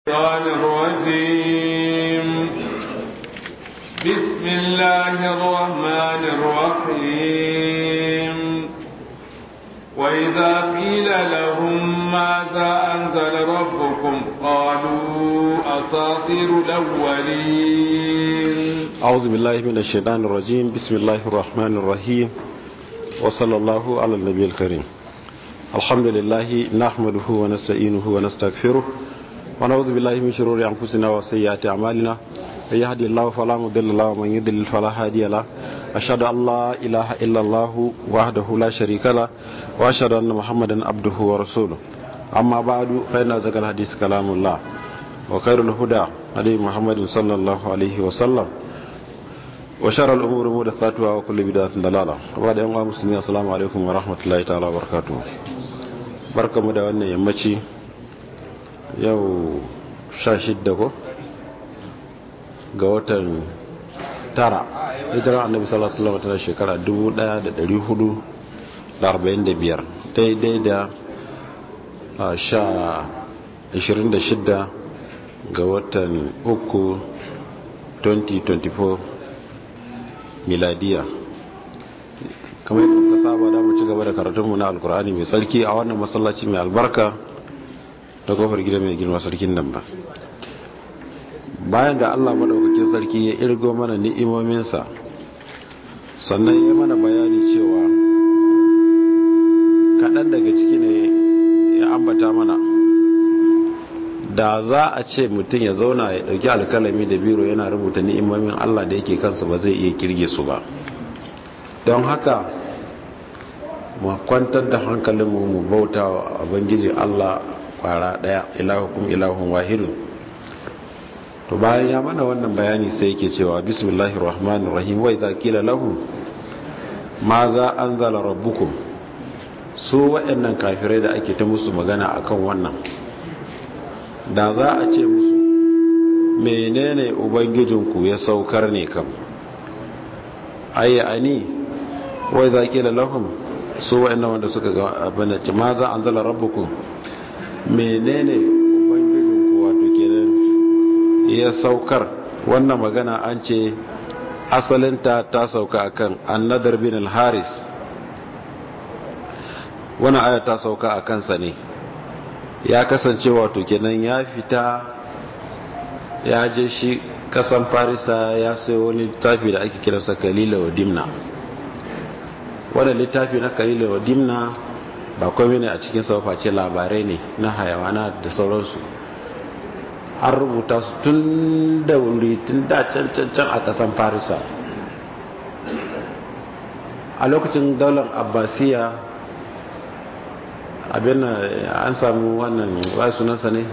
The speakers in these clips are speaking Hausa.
الشيطان الرجيم بسم الله الرحمن الرحيم وإذا قيل لهم ماذا أنزل ربكم قالوا أساطير الأولين أعوذ بالله من الشيطان الرجيم بسم الله الرحمن الرحيم وصلى الله على النبي الكريم الحمد لله نحمده ونستعينه ونستغفره ونعوذ بالله من شرور أنفسنا وسيئات أعمالنا من يهدي الله فلا مضل له ومن يضلل فلا هادي له أشهد أن لا إله إلا الله وحده لا شريك له وأشهد أن محمدا عبده ورسوله أما بعد فإن أزكى الحديث كلام الله وخير الهدى هدي محمد صلى الله عليه وسلم وشر الأمور محدثاتها وكل بدعة ضلالة وبعد أن مسلمين السلام عليكم ورحمة الله تعالى وبركاته بركة da wannan yammaci yau sha shidda ko ga watan tara hijirar annabi sallallahu alaihi wasallam tana shekara 1445 daidai da sha 26 ga watan uku 2024 miladiya kamar yadda kuka saba da mu ci gaba da karatunmu na alkur'ani mai sarki a wannan masallaci mai albarka da kofar gida mai girma sarkin nan ba bayan da allah maɗaukakin sarki ya irgo mana ni'imominsa sannan ya mana bayani cewa kaɗan daga ciki ne ya ambata mana da za a ce mutum ya zauna ya ɗauki alkalami da biro yana rubuta ni'imomin allah da yake kansa ba zai iya kirge su ba don haka mu kwantar da hankalinmu mu bauta wa abangiji allah kwara daya ilahukum ilahun wahidun to bayan ya mana wannan bayani sai yake cewa bismillahir rahmanir rahim wa idza qila lahum ma za anzala rabbukum su waɗannan kafirai da ake ta musu magana akan wannan da za a ce musu menene ubangijinku ya saukar ne kam ayyani wa idza qila lahum su waɗannan wanda suka ga abin da ma za anzala rabbukum menene ubangijinku wato kenan ya saukar wannan magana an ce asalinta ta sauka akan annadar bin al-haris wannan aya ta sauka a kansa ne ya kasance wato kenan ya fita ya je shi kasan farisa ya sayo wani littafi da ake kiransa kalila wa dimna wannan littafi na kalila wa dimna ba komai ne a cikin face labarai ne na hayawana da sauransu an rubuta su tun da wuri tun da can can can a kasan farisa a lokacin daular abbasiya abin an samu wannan wai sunansa ne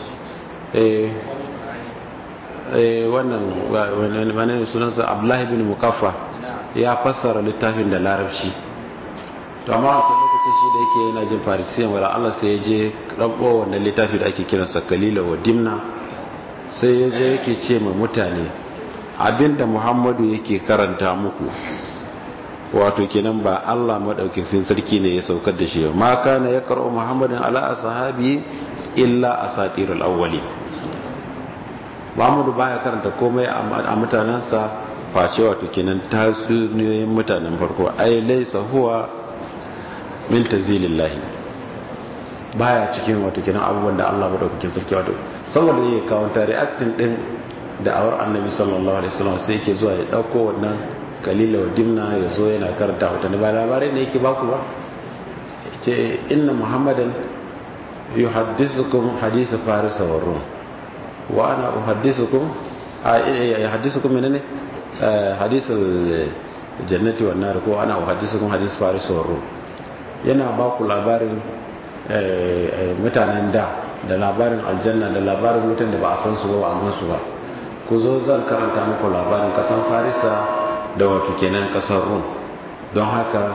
wannan wani sunansa abdullahi bin mukaffa ya fassara littafin da larabci to amma a lokacin shi da yake yana jin farisiyan wala Allah sai ya je rabbo wannan littafi da ake kiransa kalila wa dimna sai ya je yake ce ma mutane abinda muhammadu yake karanta muku wato kenan ba Allah madaukakin sarki ne ya saukar da shi ma kana ya karo muhammadin ala ashabi illa asatirul awwalin muhammadu baya karanta komai a mutanensa face wato kenan tasiriyoyin mutanen farko ai laisa huwa min tazilillahi baya cikin wato kenan abubuwan da Allah madaukakin sarki wato saboda yake kawo ta reacting din da awar annabi sallallahu alaihi wasallam sai yake zuwa ya dauko wannan kalila wa dimna ya zo yana karanta wata ba labarai ne yake baku ba ce inna muhammadan yuhaddithukum hadith faris wa rum wa ana uhaddithukum yuhaddithukum menene hadith jannati wan nar ko ana uhaddithukum hadith faris wa rum yana ba ku labarin mutanen da da labarin aljanna da labarin mutan da ba a san su ba a su ba ku zo zan karanta muku labarin kasan farisa da wato kenan kasar rum don haka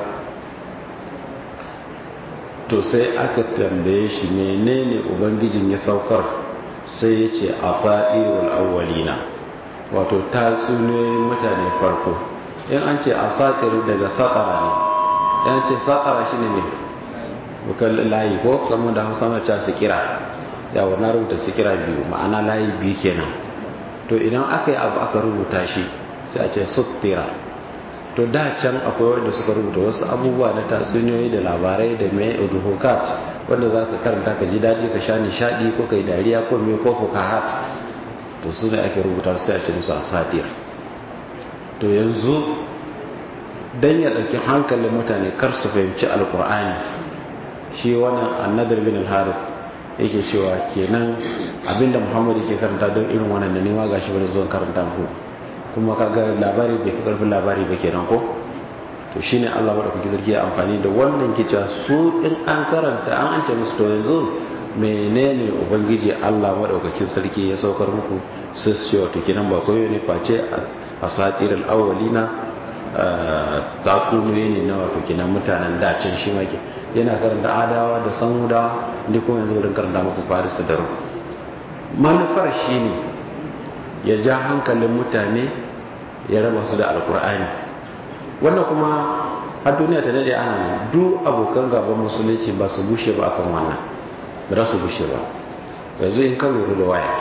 to sai aka tambaye shi menene ubangijin ya saukar sai ya ce a fa'irul awwalina wato tatsuniyoyin mutane farko in an ce a daga saƙara ne yan ce saƙara shi ne bukan layi ko kamar da hausa mace su kira yawa na rubuta sikira biyu ma'ana layi biyu kenan to idan aka yi abu aka rubuta shi sai a ce suttira to da can akwai wanda suka rubuta wasu abubuwa na tatsuniyoyi da labarai da mai udhukat wanda za ka karanta ka ji daɗi ka sha nishaɗi ko ka yi dariya ko mai ko ka hat to su ne ake rubuta su sai a ce musu asatir to yanzu dan ya ɗauki hankalin mutane kar su fahimci alkur'ani shi wannan annadar bin al-harith yake cewa kenan abinda muhammad yake karanta don irin wannan da nema gashi bane zuwan karanta muku kuma kaga labari bai fi karfin labari ba kenan ko to shine Allah madaukaki sarki ya amfani da wannan ke cewa su in an karanta an ance musu to yanzu menene ubangiji Allah madaukakin sarki ya saukar muku sai su ce wato kenan ba koyo ne face asatirul awwalina tatsuniyoyi ne na wato kenan mutanen dacin shi maki yana karanta adawa da samudawa da kuma yanzu wurin karanta muku faris da rum manufar shi ne ya ja hankalin mutane ya raba su da alkur'ani wannan kuma har duniya ta dade ana nan duk abokan gaban musulunci ba su bushe ba akan wannan ba su bushe ba yanzu in ka lura da waya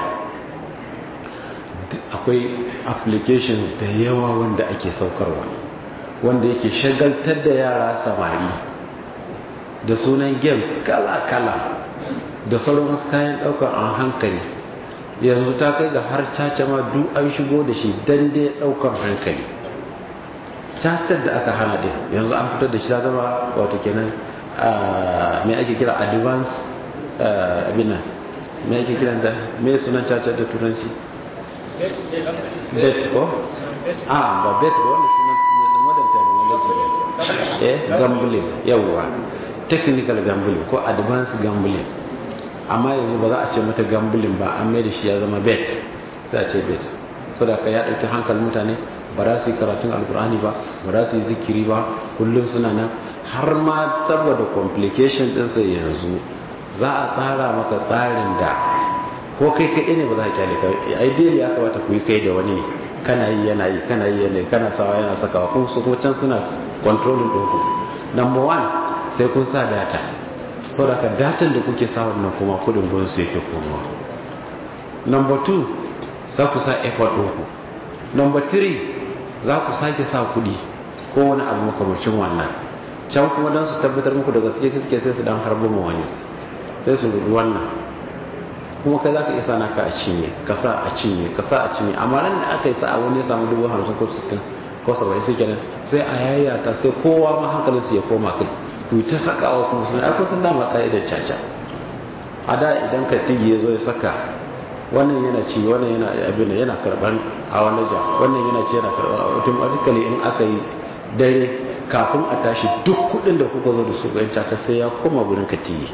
akwai applications da yawa wanda ake saukarwa wanda yake shagaltar da yara samari da sunan games kala-kala da sauran wasu kayan daukar an hankali yanzu ta kai ga har caca ma duk an shigo da shi don dai daukar hankali cacar da aka hana din yanzu an fitar da shi ta zama wato kenan mai ake kira advance abinan mai ake kiran da mai sunan cacar da turanci bet ko? ah ba bet ba wanda sunan modern terminology eh gambling yawwa technical gambling ko advanced gambling amma yanzu ba za a ce mata gambling ba an mai da shi ya zama bet sai a ce bet so da ka ya ɗauki hankalin mutane ba za su yi karatun alkur'ani ba ba za su yi zikiri ba kullum suna nan har ma saboda complication ɗinsa yanzu za a tsara maka tsarin da ko kai kaɗai ne ba za a kyale ka ideally ya kamata ku yi kai da wani ne kana yi yana yi kana yi yana yi kana sawa yana sakawa kuma su kuma can suna controlling ɗinku number one sai kun sa data sau da ka datan da kuke sa wannan kuma kudin gudun su yake komawa number two za ku sa effort ɗinku number three za ku sake sa kudi ko wani abu makamacin wannan can kuma don su tabbatar muku daga gaske suke sai su dan harbo ma wani sai su rubu wannan kuma kai za ka isa naka a cinye ka sa a cinye ka sa a cinye amma nan da aka yi sa wani ya samu dubu hamsin ko sittin ko saba'in sai kenan sai a yayyata sai kowa ma hankalinsu ya koma kai ku ta sakawa kuma sun aiko sun dama ka'idar caca a da idan ka tigi ya zo ya saka wannan yana ci wannan yana abin da yana karban a wani ja wannan yana ci yana karban automatically in aka yi dare kafin a tashi duk kudin da kuka zo da su bayan caca sai ya koma gurin ka tigi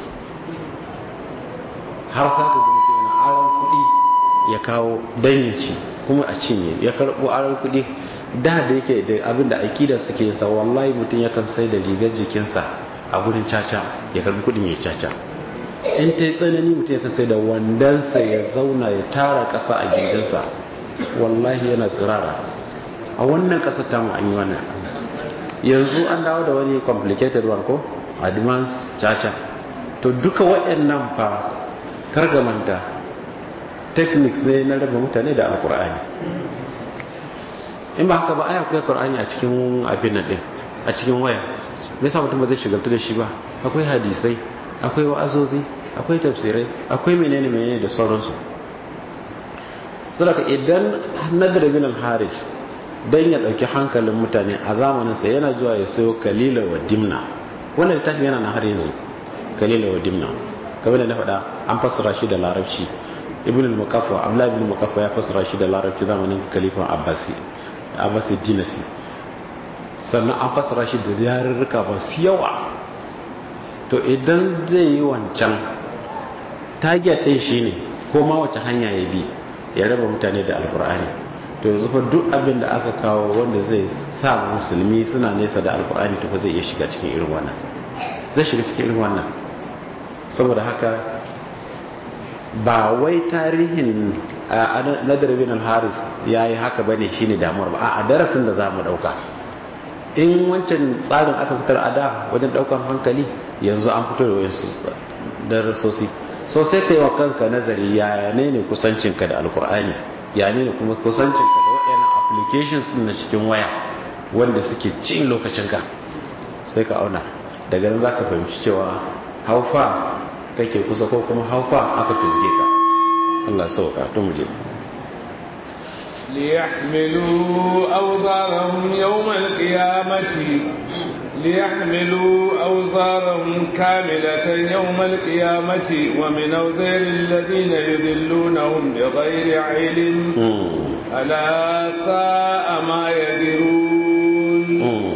har sa ka gudu yana aron kudi ya kawo dan ya ci kuma a cinye ya karbo aron kudi da da yake da abin da akida suke yin sa wallahi mutum yakan sai da rigar jikinsa a gurin caca ya karbi kudin ya caca in ta yi tsanani mutum yakan sai da wandansa ya zauna ya tara kasa a gindinsa wallahi yana tsirara a wannan kasar tamu an yi wannan yanzu an dawo da wani complicated one ko advanced caca to duka waɗannan fa kargamanta techniques ne na raba mutane da alkur'ani in ba haka ba aya akwai qur'ani a cikin abin nan din a cikin waya me yasa mutum ba zai shigaltu da shi ba akwai hadisai akwai wa'azozi akwai tafsirai akwai menene menene da sauransu saboda idan nadar bin al-haris dan ya dauki hankalin mutane a zamanin sa yana zuwa ya sayo kalila wa dimna wannan littafin yana nan har yanzu kalila wa dimna kamar da na faɗa an fassara shi da larabci ibn al-muqaffa abdullah ibn al-muqaffa ya fassara shi da larabci zamanin khalifan abbasi abbasi dinasi sannan an fassara shi da yarurruka ba su yawa to idan zai yi wancan target ɗin shi ne ko ma wace hanya ya bi ya raba mutane da alkur'ani to yanzu fa duk abin da aka kawo wanda zai sa musulmi suna nesa da alkur'ani to fa zai iya shiga cikin irin wannan zai shiga cikin irin wannan saboda haka ba wai tarihin nadar bin al-haris ya yi haka bane shine damuwar ba a darasin da za mu dauka in wancan tsarin aka fitar a da wajen daukan hankali yanzu an fito da wasu darasosi so sai kai wa kanka nazari ya ne ne kusancinka da alkur'ani ya ne ne kuma kusancinka da waɗannan applications na cikin waya wanda suke cin lokacinka sai ka auna daga nan za ka fahimci cewa haufa kake kusa ko kuma haufa aka fisge ka Allah sauka to mu je ليحملوا أوزارهم يوم القيامة ليحملوا أوزارهم كاملة يوم القيامة ومن أوزار الذين يذلونهم بغير علم ألا ساء ما يذرون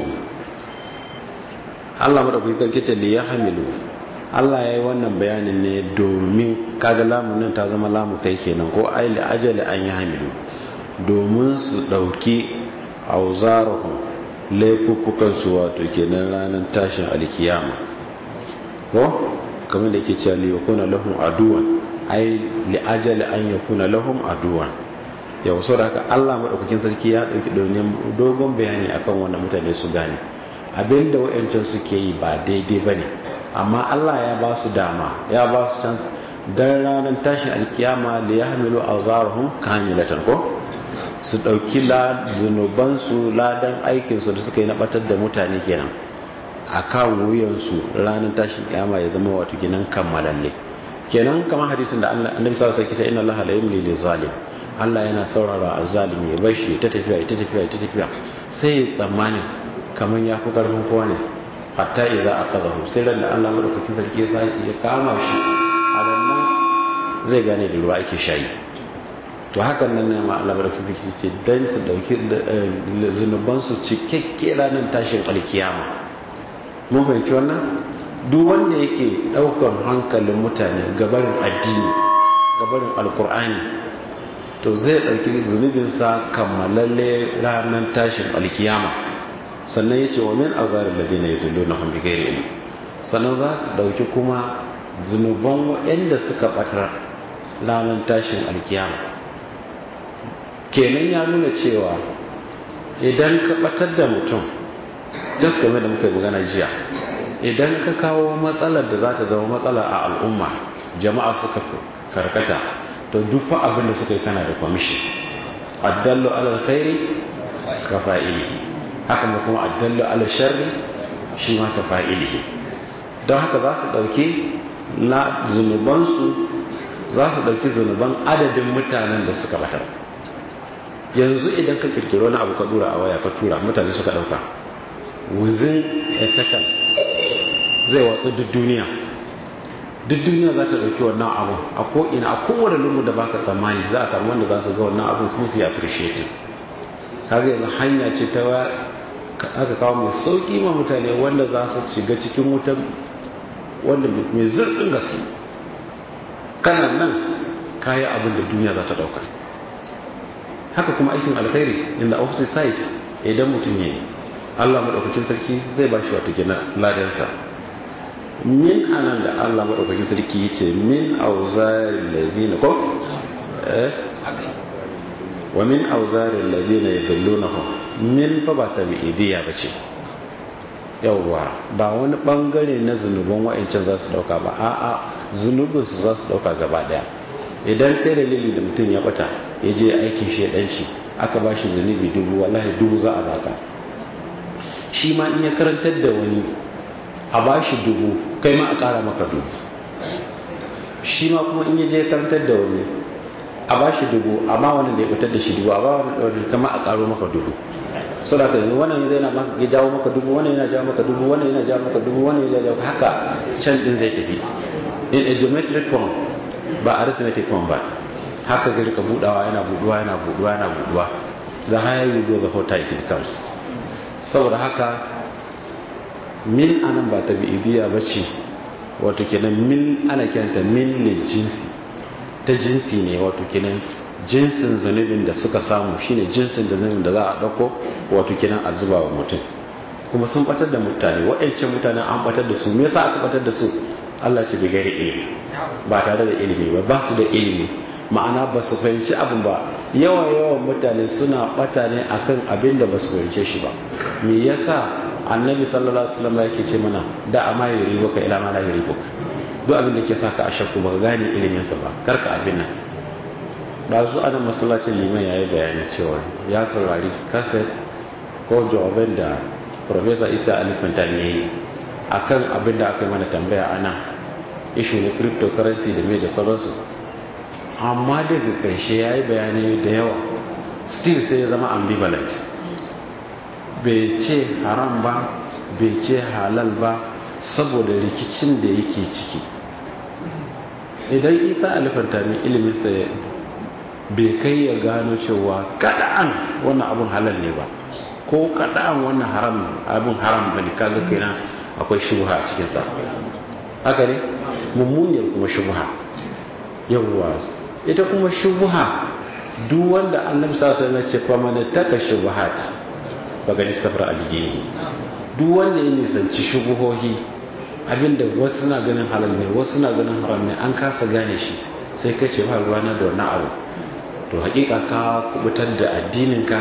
Allah madaukakin sarki ce li yahmilu Allah ya yi wannan bayanin ne domin kaga lamunin ta zama lamu kai kenan ko ai li ajali an yi hamilu domin su dauki auzarahum laifuffukan su wato kenan ranar tashin alkiyama ko kamar da ke cewa li yakuna lahum aduwan ai li ajali an yakuna lahum aduwan yau so da haka Allah madaukakin sarki ya dauki dogon bayani akan wannan mutane su gane abinda wa'ancan suke yi ba daidai ba ne amma Allah ya ba su dama ya ba su chance don ranar tashin alkiyama da ya hamilu a zarahun kamilatan ko su ɗauki zunubansu ladan aikinsu da suka yi na ɓatar da mutane kenan a kan wuyansu ranar tashin kiyama ya zama wato kenan kammalalle kenan kamar hadisin da annabi sallallahu alaihi wasallam ina Allah la yumli lil zalim Allah yana saurara azzalimi ya bar shi ta tafiya ta tafiya ta tafiya sai ya tsammani kamar ya fi ƙarfin kowa ne hatta iza a kaza sai da Allah madaukakin sarki ya sake ya kama shi a nan zai gane da ruwa ake shayi to hakan nan ne ma Allah madaukakin sarki ce dan su dauki zunuban su cikakke ranar tashin alkiyama mun fahimci wannan duk wanda yake daukan hankalin mutane gabarin addini gabarin alkur'ani to zai dauki zunubinsa kammalalle ranar tashin alkiyama sannan ya ce wa min azarin da dina ya dullo na hambi gairi ilmi sannan za su ɗauki kuma zunuban waɗanda suka ɓatar ranar tashin alkiyama kenan ya nuna cewa idan ka ɓatar da mutum just game da muka yi magana jiya idan ka kawo matsalar da za ta zama matsala a al'umma jama'a suka karkata to duk fa abin da suka yi kana da kwamishi addallo alal khairi ka fa'ilihi haka ma kuma addallu ala sharri shi ma ka fa'ilihi don haka za su ɗauki na zunubansu za su ɗauki zunuban adadin mutanen da suka batar yanzu idan ka kirkiro wani abu ka dura a waya ka tura mutane suka ɗauka within a second zai watsu duk duniya duk duniya za ta ɗauki wannan abu a ko'ina a kowane lungu da baka tsammani za a samu wanda za su ga wannan abu kuma su yi appreciating kaga yanzu hanya ce ta aka kawo mai sauki ma mutane wanda za su shiga cikin wutan wanda mai zurfin gaske kana nan kayi abin da duniya za ta dauka haka kuma aikin alkhairi in the opposite side idan mutum ya yi allah maɗaukakin sarki zai ba shi wato gina ladansa min anan da allah maɗaukakin sarki ya ce min auzarin lazina ko wa min auzarin lazina ya dallonahum min fa ba ta bi'idiyya ba ce yauwa ba wani bangare na zunubin wa'ancan za su dauka ba a'a zunubinsu za su dauka gaba daya idan kai dalili da mutum ya bata ya je aikin shedanci aka ba shi zunubi dubu wallahi dubu za a baka shi ma in ya karantar da wani a ba shi dubu kai ma a kara maka dubu shi ma kuma in ya je karantar da wani a ba shi dubu amma wani da ya fitar da shi dubu a ba wani kama a karo maka dubu so da yanzu wannan yana ya jawo maka dubu wannan yana jawo maka dubu wannan yana jawo maka dubu wannan yana jawo haka can din zai tafi in a geometric form ba arithmetic form ba haka zai rika budawa yana buduwa yana buduwa yana buduwa the higher you go the hotter it becomes saboda haka min anan ba ta bi'idiyya ba ce wato kenan min ana kiranta min ne jinsi ta jinsi ne wato kenan jinsin zunubin da suka samu shine jinsin da zunubin da za a dauko wato kenan a zuba wa mutum kuma sun batar da mutane waɗancan mutanen an batar da su me yasa aka batar da su Allah ce bai gari ilimi ba tare da ilimi ba ba su da ilimi ma'ana ba su fahimci abin ba yawan yawan mutane suna bata ne akan abin da ba su fahimce shi ba me yasa annabi sallallahu alaihi wasallam yake ce mana da amma yuri baka ila ma la yuri baka duk abin da ke sa ka a shakku ba gane iliminsa ba karka abin nan ɗazu ana masallacin liman ya yi bayani cewa ya saurari kaset ko jawaban da professor isa alifanta ne yi a kan abin da aka yi mana tambaya a nan ishu na cryptocurrency da mai da sauransu amma daga ƙarshe ya yi bayani da yawa still sai ya zama ambivalent bai ce haram ba bai ce halal ba saboda rikicin da yake ciki idan isa alifantami iliminsa bai kai ya gano cewa kada'an wannan abun halal ne ba ko kada'an wannan haram abun haram bane kaga kenan akwai shubha a cikin sa haka ne mummuniyar kuma shubha yawwa ita kuma shubha duk wanda annabi sallallahu alaihi wasallam ce fa man taka shubhat baka ji safar aljini duk wanda ya nisanci shubuhohi abinda wasu suna ganin halal ne wasu suna ganin haram ne an kasa gane shi sai kai ce ba ruwana da wannan abu to hakika ka kubutar da addininka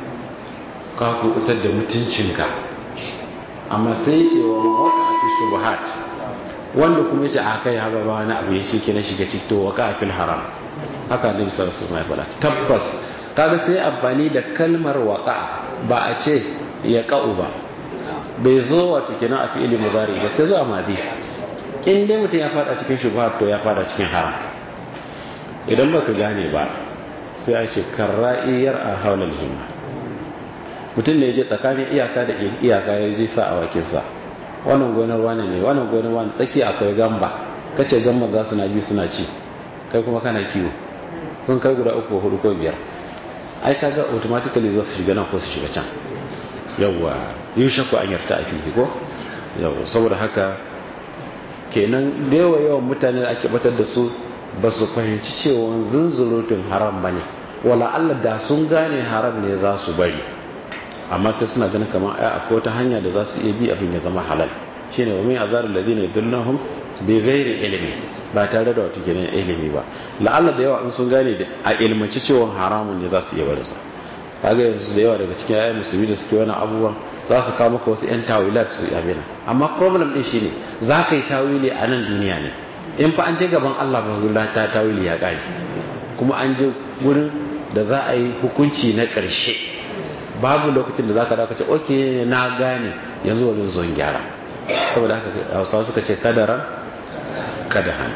ka kubutar da mutuncinka amma sai ce wa waka a fi shubuhat wanda kuma ce a kai haɓa ba wani abu ya shi na shiga ciki to waka a fil haram haka ne bisa su mai fada tabbas kaga sai amfani da kalmar waka ba a ce ya ka'u ba bai zo wato kenan a fi'ili mudari ba sai zo a madi in dai mutum ya fada cikin shubuhat to ya fada cikin haram idan baka gane ba sai a ce karra'iyar a haular hima mutum ne je tsakanin iyaka da iyaka ya je sa a wakinsa wannan gonar wane ne wannan gonar wane tsaki akwai gamba kace gamba za su na biyu suna ci kai kuma kana kiwo sun kai guda uku hudu ko biyar ai kaga automatically za su shiga nan ko su shiga can yawwa yi shakku an yarta a fihi ko yawwa saboda haka kenan da yawa yawan mutane da ake batar da su ba su fahimci cewa zunzurutun haram ba ne wala Allah da sun gane haram ne za su bari amma sai suna ganin kamar ai akwai wata hanya da za su iya bi abin ya zama halal shine wa min azar alladhina yadullahum bi ghairi ilmi ba tare da wata ginin ilimi ba la'alla da yawa in sun gane da a ilmanci cewa haramun ne za su iya barinsa kaga yanzu da yawa daga cikin ayyukan musulmi da suke wani abubuwan za su kawo maka wasu yan tawilat su yi abin amma problem din shine za ka yi tawili a nan duniya ne in fa an je gaban Allah ba ta tawili ya kare kuma an je gurin da za a yi hukunci na ƙarshe babu lokacin da za ka dace oke na gane yanzu wani zo gyara saboda haka hausawa suka ce kadaran kadahan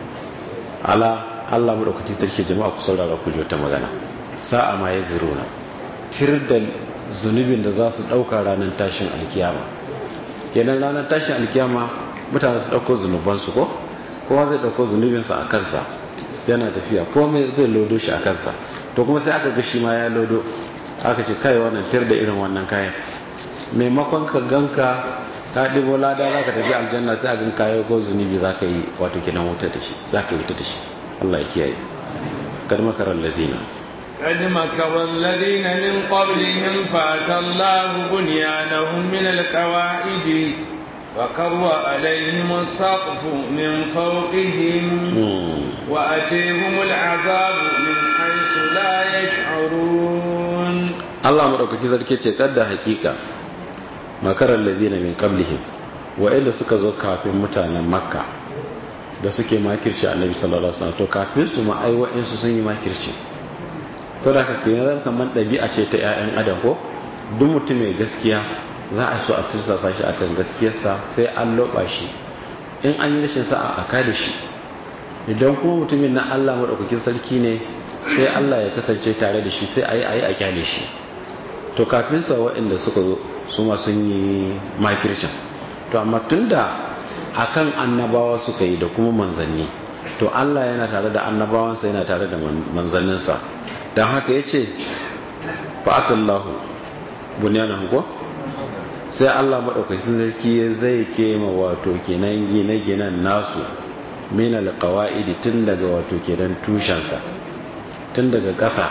ala Allah mu daukaci tarke jama'a ku saurara ku ta magana sa'a ma ya ziruna tir da zunubin da za su dauka ranar tashin alkiyama kenan ranar tashin alkiyama mutane su dauko zunubansu ko kowa zai dauko zunubinsa a kansa yana tafiya komai zai lodo shi a kansa to kuma sai aka ga shi ma ya lodo aka ce kai wannan tir da irin wannan kayan maimakon ka ganka ka ɗibo lada za ka tafi aljanna sai a gan kayo ko zunubi za ka yi wato kenan wuta da shi za ka yi wuta da shi Allah ya kiyaye kad makarar lazina قد مكر الذين من قبلهم فأتى الله بنيانهم من القواعد فقر عليهم السقف من فوقهم وأتيهم العذاب من حيث لا يشعرون الله مدوكaki sarki ce kadda hakika makarar ladina min qablihim wa'anda suka zo kafin mutanen makka da suke makirci annabi sallallahu alaihi wasallam to kafin su ma ai wa'ansu sun yi makirci saboda kenan kamar dabi'a ce ta ƴaƴan adam ko duk mutum mai gaskiya za a so a tursasa shi akan gaskiyarsa sai an loba shi in an yi rashin sa'a a kada shi idan kuma mutumin na Allah madaukakin sarki ne sai Allah ya kasance tare da shi sai ayi ayi a kyale shi to kafin sa waɗanda suka zo su ma sun yi makircin to amma tunda akan annabawa suka yi da kuma manzanni to Allah yana tare da annabawansa yana tare da manzanninsa don haka ya ce fa'atallahu bunyanan ko sai Allah maɗaukacin sarki zai kema wato kenan gine-ginen nasu min alqawaidi tun daga wato kenan tushensa tun daga ƙasa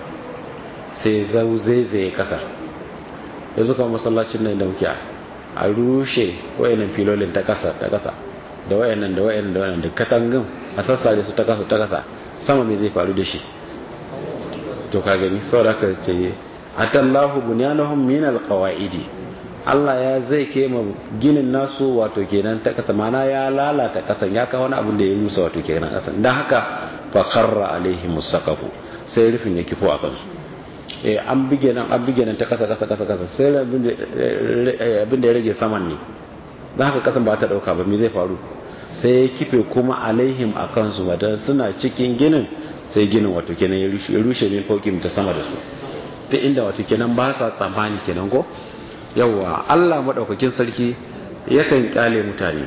sai zau zaizaye ƙasa yanzu kan masallacin nan da muke a rushe wayannan filolin ta ƙasa ta ƙasa da wayannan da wayannan da wayannan da katangin a sassare su ta ƙasa ta ƙasa sama me zai faru da shi to ka gani saboda ka ce atallahu bunyanahum min alqawaidi Allah ya zai kema ginin nasu wato kenan ta kasa mana ya lalata kasan ya kawo wani abin da ya rusa wato kenan kasan dan haka fa kharra alaihi musaqafu sai rufin ya kifo a kansu eh an bige nan an bige nan ta kasa kasa kasa kasa sai abin da ya rage saman ne dan haka kasan ba ta dauka ba me zai faru sai ya kife kuma alaihim a kansu madan suna cikin ginin sai ginin wato kenan ya rushe min faukim ta sama da su ta inda wato kenan ba sa tsammani kenan ko yawwa Allah maɗaukakin sarki yakan kyale mutane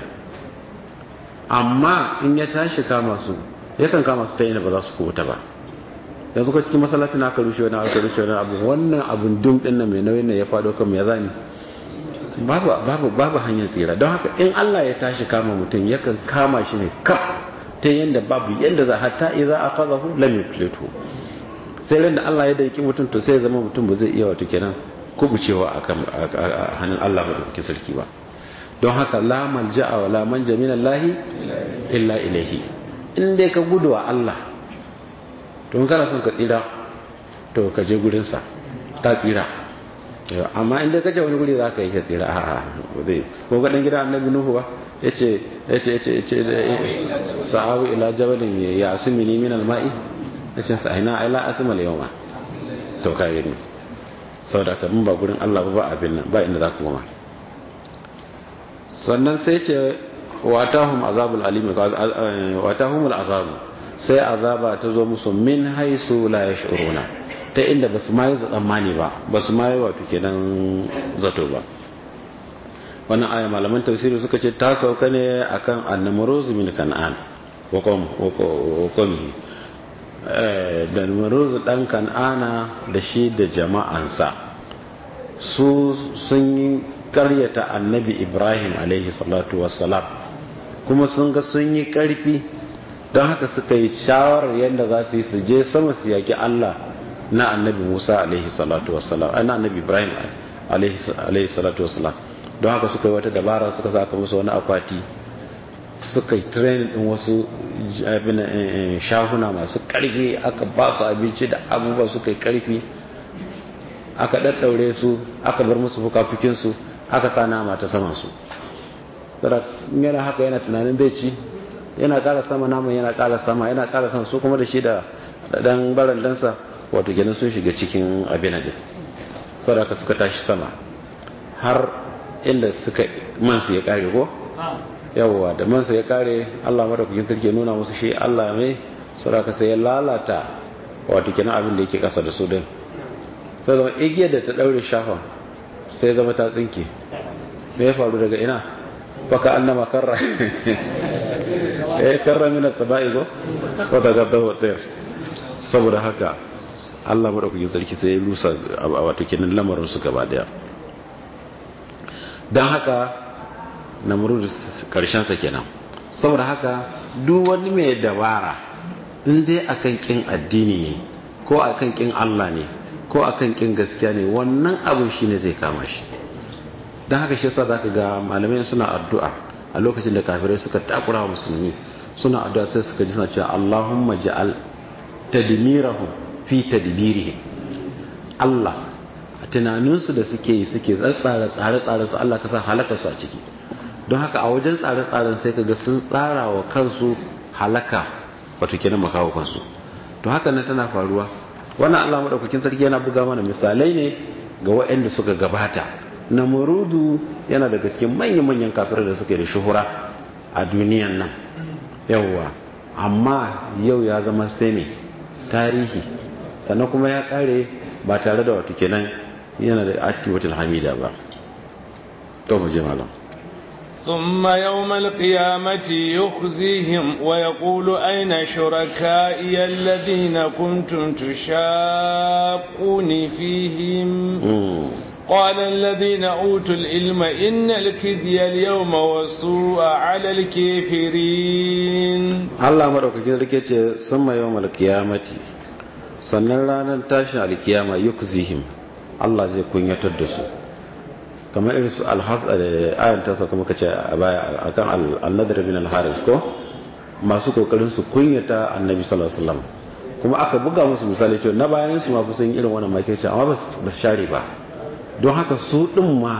amma in ya tashi kama su yakan kama su ta inda ba za su kubuta ba yanzu ko cikin masallacin aka rushe wani aka rushe wani abu wannan abun dum din nan mai nauyin nan ya fado kan ya zani babu babu babu hanyar tsira don haka in Allah ya tashi kama mutum yakan kama shi ne kaf ta yanda babu yanda za hatta idza aqadahu lam yuflitu sai ran da Allah ya daiki mutum to sai ya zama mutum ba zai iya wato kenan kubucewa a hannun Allah maɗaukakin sarki ba don haka la malja'a wa la manja min Allah illa ilaihi in dai ka gudu wa Allah to in kana son ka tsira to ka je gurin sa ta tsira amma in dai ka je wani guri za ka yi ka tsira a ba zai ko ga dan gida annabi nuhu ba yace yace yace yace sa'awi ila jabalin ya asmini min al-ma'i yace sa'ina ila asmal yawma to ka gani saboda ka ba gurin Allah ba abin nan ba inda za ku goma sannan sai ce watahum azabul alim watahum azabu sai azaba ta zo musu min haisu la yash'uruna ta inda basu ma yi tsammani ba basu ma yi wato kenan zato ba wannan aya malaman tafsiri suka ce ta sauka ne akan annamruz min kan'an wa qawmihi da namruz dan kan'ana da shi da jama'ansa su sun yi karyata annabi ibrahim alaihi salatu wassalam kuma sun ga sun yi karfi don haka suka yi shawarar yadda za su yi su je sama su yaki allah na annabi musa alaihi salatu wassalam na annabi ibrahim alaihi salatu wassalam don haka suka yi wata dabara suka saka musu wani akwati suka yi training din wasu shahuna masu karfi aka ba su abinci da abubuwa suka yi karfi aka daddaure su aka bar musu fukafukinsu aka sa nama ta saman su yana haka yana tunanin bai ci yana kara sama naman yana kara sama yana kara sama su kuma da shi da dan barandansa wato kenan sun shiga cikin abin din saboda suka tashi sama har inda suka mansu ya kare ko yawwa da mansu ya kare Allah madaukakin sarki nuna musu shi Allah mai saboda sai ya lalata wato kenan abin da yake kasa da su din sai zama igiyar da ta daure shafan sai zama ta tsinke me ya faru daga ina baka annama karra eh karra min as-sama'i go wa tagaddahu at-tayr saboda haka Allah madaukakin sarki sai ya lusa wato kenan lamarin su gaba daya dan haka namrud karshen sa kenan saboda haka duk wani mai dabara in dai akan kin addini ne ko akan kin Allah ne ko akan kin gaskiya ne wannan abin shine zai kama shi don haka shi yasa zaka ga malamai suna addu'a a lokacin da kafirai suka takura wa musulmi suna addu'a sai suka ji suna cewa Allahumma ja'al tadmirahum fi tadbirihim Allah a tunaninsu da suke yi suke tsara tsare-tsare su Allah ka sa halaka su a ciki don haka a wajen tsare-tsaren sai kaga sun tsara wa kansu halaka wato kenan makawo kansu to haka nan tana faruwa wannan Allah madaukakin sarki yana buga mana misalai ne ga waɗanda suka gabata namurudu yana daga cikin manyan-manyan kafirai da suke da shuhura a duniyan nan yawwa amma yau ya zama sai ne tarihi sannan kuma ya kare ba tare da wato kenan yana da akibatul hamida ba to mu je malam ثم يوم القيامة يخزيهم ويقول أين شركائي الذين كنتم تشاقون فيهم قال الذين أوتوا العلم إن الكذي اليوم والسوء على الكافرين الله مرحبا كذلك ثم يوم القيامة sannan ranar tashin alkiyama yukzihim Allah zai kunyatar da su kamar irin su ayan ta sauka muka ce a baya akan al-nadr bin al-haris ko masu kokarin su kunyata annabi sallallahu alaihi wasallam kuma aka buga musu misali cewa na bayan su ma kusan irin wannan makirci amma ba su share ba don haka su din ma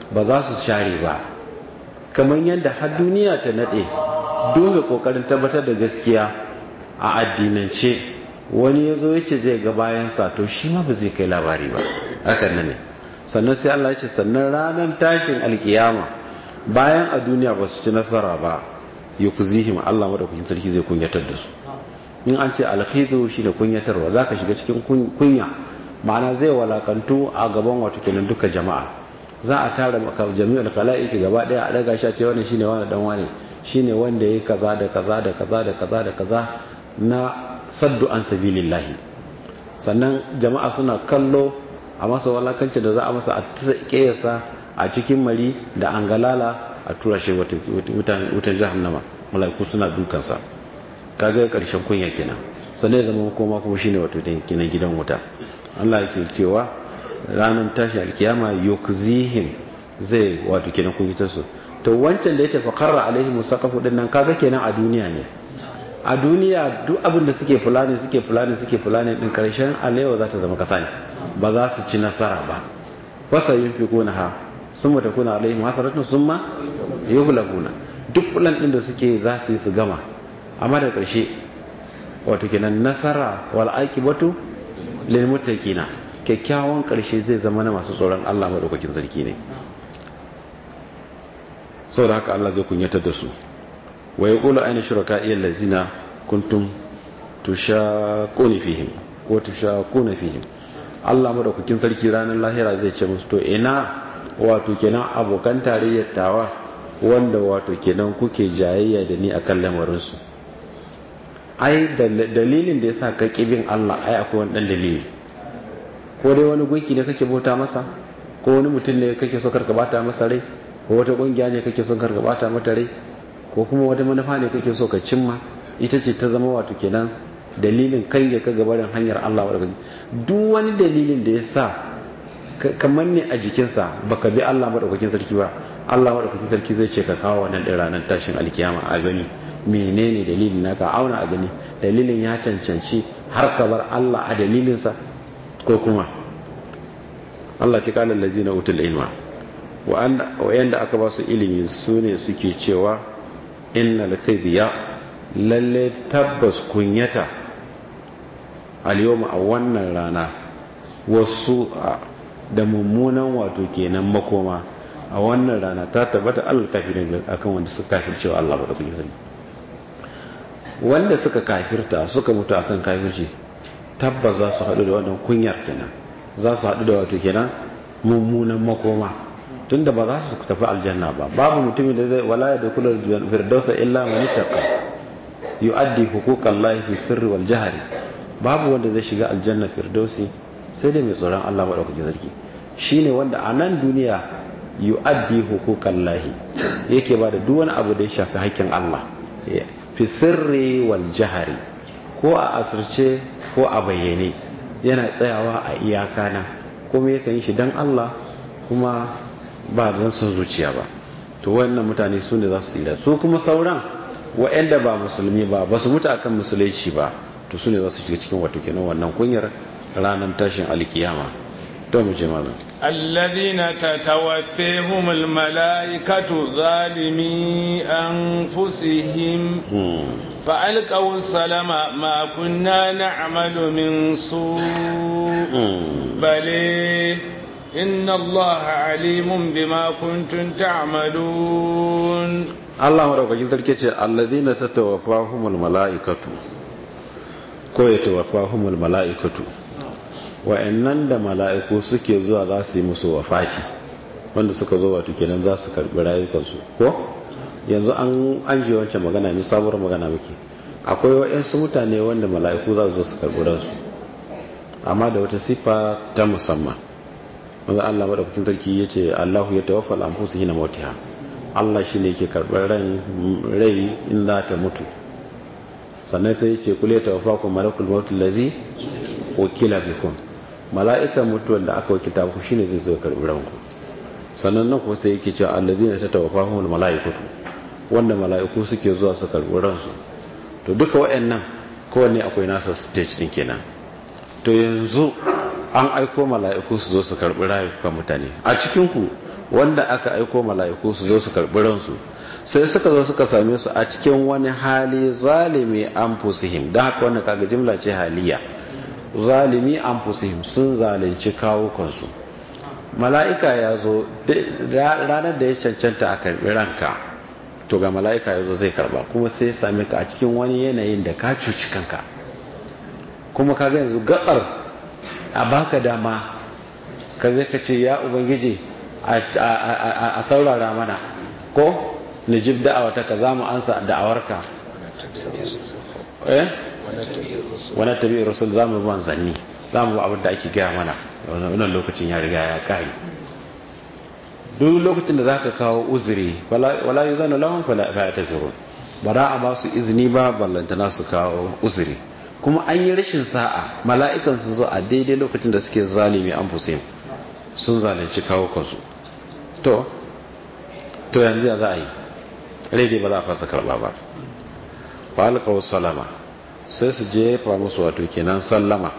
ba za su share ba kamar yadda har duniya ta nade dunga kokarin tabbatar da gaskiya a addinance wani ya zo yake zai ga bayansa to shi ma ba zai kai labari ba hakan nan ne sannan sai Allah ya ce sannan ranar tashin alkiyama bayan a duniya ba su ci nasara ba yukzihim Allah madaukakin sarki zai kunyatar da su in an ce alkhizu shi da kunyatarwa zaka shiga cikin kunya ma'ana zai walakantu a gaban wato kenan duka jama'a za a tara maka jami'ul khalaiqi gaba daya a daga shi a ce wannan shine wani dan wani shine wanda yayi kaza da kaza da kaza da kaza da kaza na saddu an sabilillahi sannan jama'a suna kallo a masa walakancin da za a masa a kiyasa a cikin mari da angalala a tura shi wutan jahannama malaiku suna dukansa kaga karshen kunya kenan sannan ya zama koma kuma shine wato kenan gidan wuta Allah yake cewa ranar tashi alkiyama yukzihim zai wato kenan kunyitar su to wancan da yace faqarra alaihim musaqafu din nan kaga kenan a duniya ne a duniya duk abin da suke fulani suke fulani suke fulani din karshen alewa za ta zama kasa ne ba za su ci nasara ba wasa yunfiquna ha summa takuna alaihim hasaratun summa yuhlabuna duk plan din da suke za su yi su gama amma da karshe wato kenan nasara wal aqibatu lil muttaqina kyakkyawan karshe zai zama na masu tsoron Allah madaukakin sarki ne saboda haka Allah zai kunyatar da su wa yaqulu ayna shuraka'i allazina kuntum tushaquna fihim ko tushaquna fihim Allah madaukakin sarki ranar lahira zai ce musu to ina wato kenan abokan tarayyar tawa wanda wato kenan kuke jayayya da ni akan lamarin su ai dalilin da yasa ka kibin Allah ai akwai wani dan dalili ko dai wani gunki ne kake bauta masa ko wani mutum ne kake so karka bata masa rai ko wata kungiya ne kake so karka bata mata rai ko kuma wata manufa ne kake so ka cimma ita ce ta zama wato kenan dalilin kai ya ka gabarin hanyar Allah wa duk wani dalilin da ya sa kamar ne a jikinsa baka bi Allah madaukakin sarki ba Allah madaukakin sarki zai ce ka kawo wannan din ranar tashin alkiyama a gani menene dalilin naka auna a gani dalilin ya cancanci har ka bar Allah a dalilinsa ko kuma Allah ce kalan lazina utul ilma wa'anda aka ba su ilimi su ne suke cewa innal khidya lalle tabbas kunyata al-yawma a wannan rana wasu da mummunan wato kenan makoma a wannan rana ta tabbata Allah kafirin akan wanda suka kafircewa Allah ba da kuke sani wanda suka kafirta suka mutu akan kafirci tabbas za su haɗu da wannan kunyar kenan za su haɗu da wato kenan mummunan makoma tunda ba za su tafi aljanna ba babu mutumin da zai wala da kula firdausa illa man ittaqa yu'addi huquqallahi fi sirri wal jahri babu wanda zai shiga aljanna firdausi sai dai mai tsoron Allah madaukakin sarki shine wanda a nan duniya yu'addi huquqallahi yake ba da duk wani abu da ya shafi haƙƙin Allah fi sirri wal jahri ko a asirce ko a bayyane yana tsayawa a iyaka na kuma yakan yi shi dan Allah kuma ba don sun zuciya ba to wannan mutane su ne za su tsira su kuma sauran wa'anda ba musulmi ba ba su mutu akan musulunci ba to su ne za su shiga cikin wato kenan wannan kunyar ranar tashin alkiyama to mu je malam الذين تتوفيهم الملائكة ظالمي أنفسهم فألقوا السلام ما كنا نعمل من سوء بل إن الله عليم بما كنتم تعملون الله مرحبا تركيش الذين تتوفاهم الملائكة ko ya tawaffahumul mala'ikatu wa'annan da mala'iku suke zuwa za su yi musu wafati wanda suka zo wato kenan za su karbi rayukansu ko yanzu an an ji wancan magana ne sabuwar magana muke akwai wa'ansu mutane wanda mala'iku za su zo su karbi ransu amma da wata sifa ta musamman wanda Allah madaukakin sarki yace Allahu ya tawaffa al-anfus hina mautiha Allah shine yake karbar ran rai in za ta mutu sannan sai yace kul ya tawaffa ku malakul maut allazi wakila bikum mala'ikan mutuwan da aka wakilta ku shine zai zo karbi ranku sannan nan ko sai yake cewa allazina tatawaffahumul mala'ikatu wanda mala'iku suke zuwa su karbi ransu to duka wayannan kowanne akwai nasa stage din kenan to yanzu an aiko mala'iku su zo su karbi rayukan mutane a cikin ku wanda aka aiko mala'iku su zo su karɓi ransu sai suka zo suka same su a cikin wani hali zalimi anfusihim don haka wannan kaga jimla ce haliya zalimi anfusihim sun zalunci kawukansu mala'ika ya zo ranar da ya cancanta a karɓi ranka to ga mala'ika ya zo zai karba kuma sai ya same ka a cikin wani yanayin da ka cuci kanka kuma kaga yanzu gabar a baka dama ka zai ka ce ya ubangiji a saurara mana ko nijib da'awata ka za mu ansa da'awarka eh wani tabi rasul za mu ban zanni za mu abin da ake gaya mana wannan lokacin ya riga ya kare duk lokacin da za ka kawo uzuri wala yi zana lahun fala ta zuru ba za a ba su izini ba ballantana su kawo uzuri kuma an yi rashin sa'a mala'ikan su zo a daidai lokacin da suke zalimi an fusim sun zalunci kawo kansu to to yanzu ya za a yi rai ba za a fasa karba ba ba alkawar salama sai su jefa musu wato kenan sallama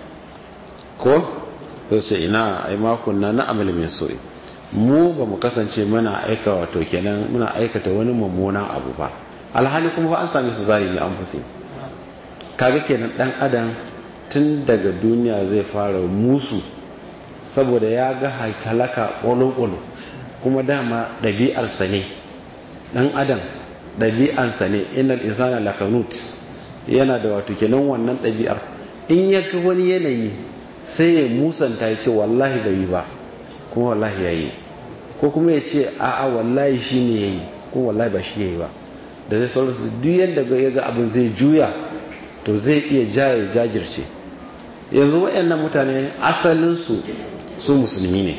ko sai ce ina ai makon na na amal min so'i mu ba mu kasance muna aika wato kenan muna aikata wani mummunan abu ba alhali kuma ba an same su zalimi an fusi kaga kenan dan adam tun daga duniya zai fara musu saboda ya ga halaka ƙwalo-ƙwalo kuma dama ɗabi'arsa ne ɗan adam ɗabi'arsa ne inal insana lakanut yana da wato kenan wannan ɗabi'ar in ya ga wani yanayi sai ya musanta ya ce wallahi bai yi ba kuma wallahi ya yi ko kuma ya ce a'a wallahi shi ne ya yi kuma wallahi ba shi ya yi ba da zai sauransu duk yadda ya ga abin zai juya to zai iya jaye jajirce yanzu waɗannan mutane asalinsu su musulmi ne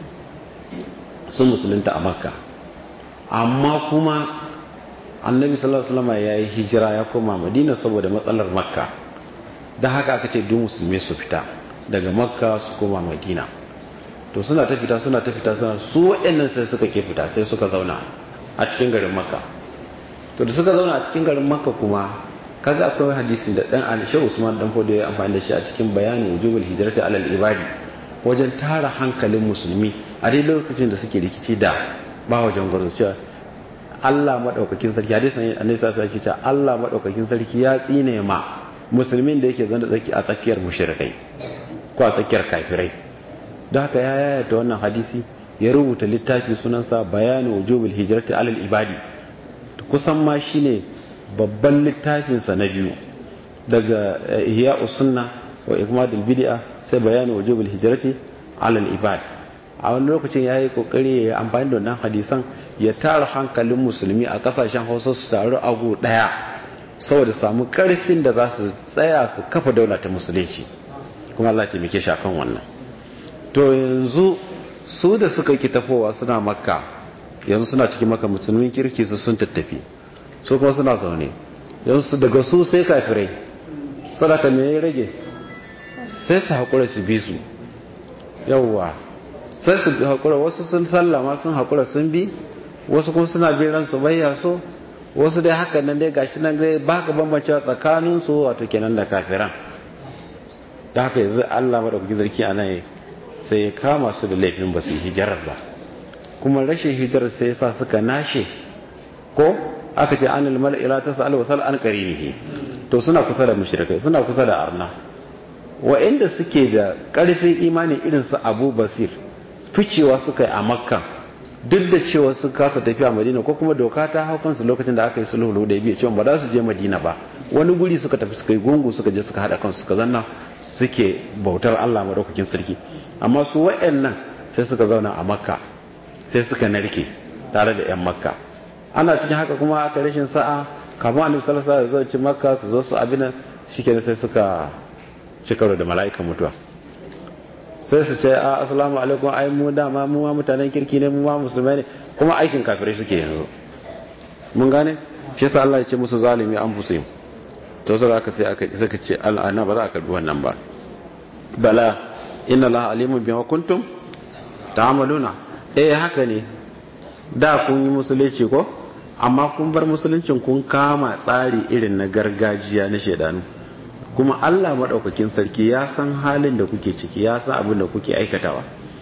sun musulunta a makka amma kuma annabi sallallahu alaihi wasallam ya yi hijira ya koma madina saboda matsalar makka da haka aka ce duk musulmi su fita daga makka su koma madina to suna ta fita suna ta fita suna su waɗannan sai suka ke fita sai suka zauna a cikin garin makka to da suka zauna a cikin garin makka kuma kaga akwai hadisin da dan alisha usman dan fodo ya amfani da shi a cikin bayanin wujubul hijrati alal ibadi wajen tara hankalin musulmi a dai lokacin da suke rikici da ba wajen gwarzo cewa Allah madaukakin sarki hadisin annabi sallallahu alaihi wasallam Allah madaukakin sarki ya tsine ma musulmin da yake zanda tsaki a tsakiyar mushrikai ko a tsakiyar kafirai da haka ya yayata wannan hadisi ya rubuta littafi sunansa bayanu wujubul hijrati alal ibadi kusan ma shine babban littafinsa na biyu daga ihya sunna wa ikmadul bid'a sai bayanu wujubul hijrati alal ibad a wani lokacin ya yi kokari ya amfani da wannan hadisan ya tara hankalin musulmi a kasashen hausa su taru a gu daya saboda samu karfin da za su tsaya su kafa daula ta musulunci kuma Allah taimake shi akan wannan to yanzu su da suka ki tafowa suna makka yanzu suna cikin maka musulmin kirki su sun tattafi su kuma suna zaune yanzu daga su sai kafirai sadaka me ya rage sai su haƙura su bi su yauwa sai su haƙura wasu sun sallama sun haƙura sun bi wasu kuma suna bin ransu bayya so wasu dai haka nan dai gashi nan dai ba ka bambancewa tsakanin su wato kenan da kafiran da haka yanzu Allah madaukakin zarki a nan sai ya kama su da laifin ba su yi hijirar ba kuma rashin hijirar sai ya sa suka nashe ko aka ce anil mal ila tasal wa sal an qarinihi to suna kusa da mushrikai suna kusa da arna wa'inda suke da karfin imani irin su Abu Basir ficewa suka yi a Makka duk da cewa sun kasa tafiya Madina ko kuma doka ta hau kansu lokacin da aka yi sulhu da biya cewa ba za su je Madina ba wani guri suka tafi suka yi gungu suka je suka hada kansu suka zanna suke bautar Allah madaukakin sarki amma su wa'annan sai suka zauna a Makka sai suka narke tare da 'yan Makka ana cikin haka kuma aka rashin sa'a kamar annabi sallallahu alaihi wasallam zo makka su zo su abin shikenan sai suka ci karo da mala'ikan mutuwa sai su ce a assalamu alaikum ai mu dama mu ma mutanen kirki ne mu ma musulmai ne kuma aikin kafirai suke yanzu mun gane shi yasa Allah ya ce musu zalimi an fusim to sai aka sai aka saka ce al'ana ba za a karbi wannan ba bala inna allaha alimun bima kuntum ta'maluna eh haka ne da kun yi musulunci ko amma kun bar musuluncin kun kama tsari irin na gargajiya na shaidanu kuma Allah maɗaukakin sarki ya san halin da kuke ciki ya san abin da kuke aikatawa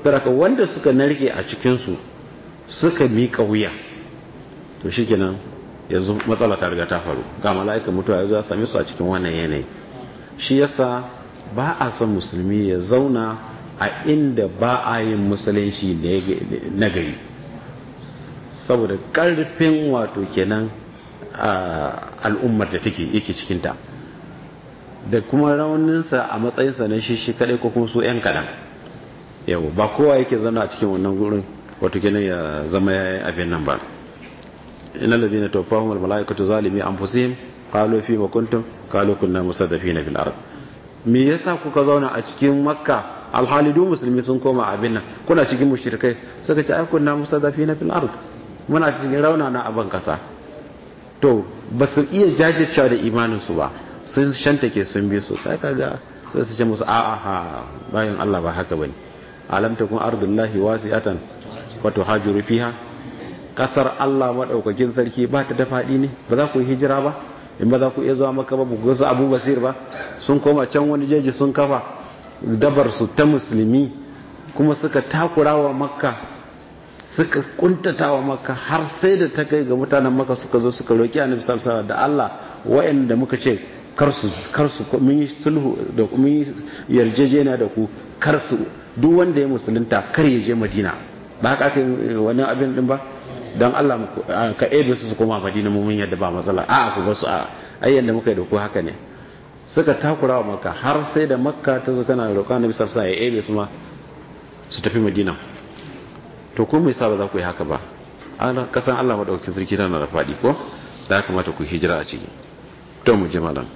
daga wanda suka narke a cikinsu suka miƙa wuya to shikenan yanzu matsala ta riga ta faru ga mala'ika mutuwa ya zo ya same su a cikin wannan yanayi shi yasa ba a son musulmi ya zauna a inda ba a yin musulunci na gari saboda karfin wato kenan al'ummar da take yake cikinta da kuma rauninsa a matsayinsa na shi shi kadai ko kuma su 'yan kaɗan yau ba kowa yake zana a cikin wannan gurin wato kenan ya zama ya yi abin nan ba ina da zina tofahun mala'ikatu zalimi an fusihim kalo fi makuntum kalo kunna musaddafi na fil ard me yasa kuka zauna a cikin makka alhali duk musulmi sun koma abin nan kuna cikin mushrikai suka ce ai kunna musaddafi na fil ard muna cikin rauna na aban kasa to ba su iya jajircewa da imanin su ba sun shantake sun bi su sai kaga sai su ce musu a'a ha bayan Allah ba haka bane alam takun ardullahi wasi'atan wa tuhajiru fiha kasar Allah madaukakin sarki ba ta da fadi ne ba za ku yi hijira ba in ba za ku iya zuwa maka ba ku ga Abu Basir ba sun koma can wani jeji sun kafa dabar su ta musulmi kuma suka takura wa makka suka kuntata wa makka har sai da ta kai ga mutanen makka suka zo suka roki annabi sallallahu alaihi da Allah wa'anda muka ce kar su kar su mun yi sulhu da mun yi yarjejeniya da ku kar su duk wanda ya musulunta kar ya je Madina ba haka aka wani abin din ba don Allah ka ebe su su koma Madina mun yadda ba matsala a ku ba su a ayyan da muka yi da ku haka ne suka takura wa makka har sai da makka ta zo tana roƙon annabi sallallahu alaihi ya ebe su ma su tafi Madina to ko me yasa ba za ku yi haka ba an kasan Allah madaukakin sarki tana da fadi ko da kamata ku hijira a ciki to mu je malam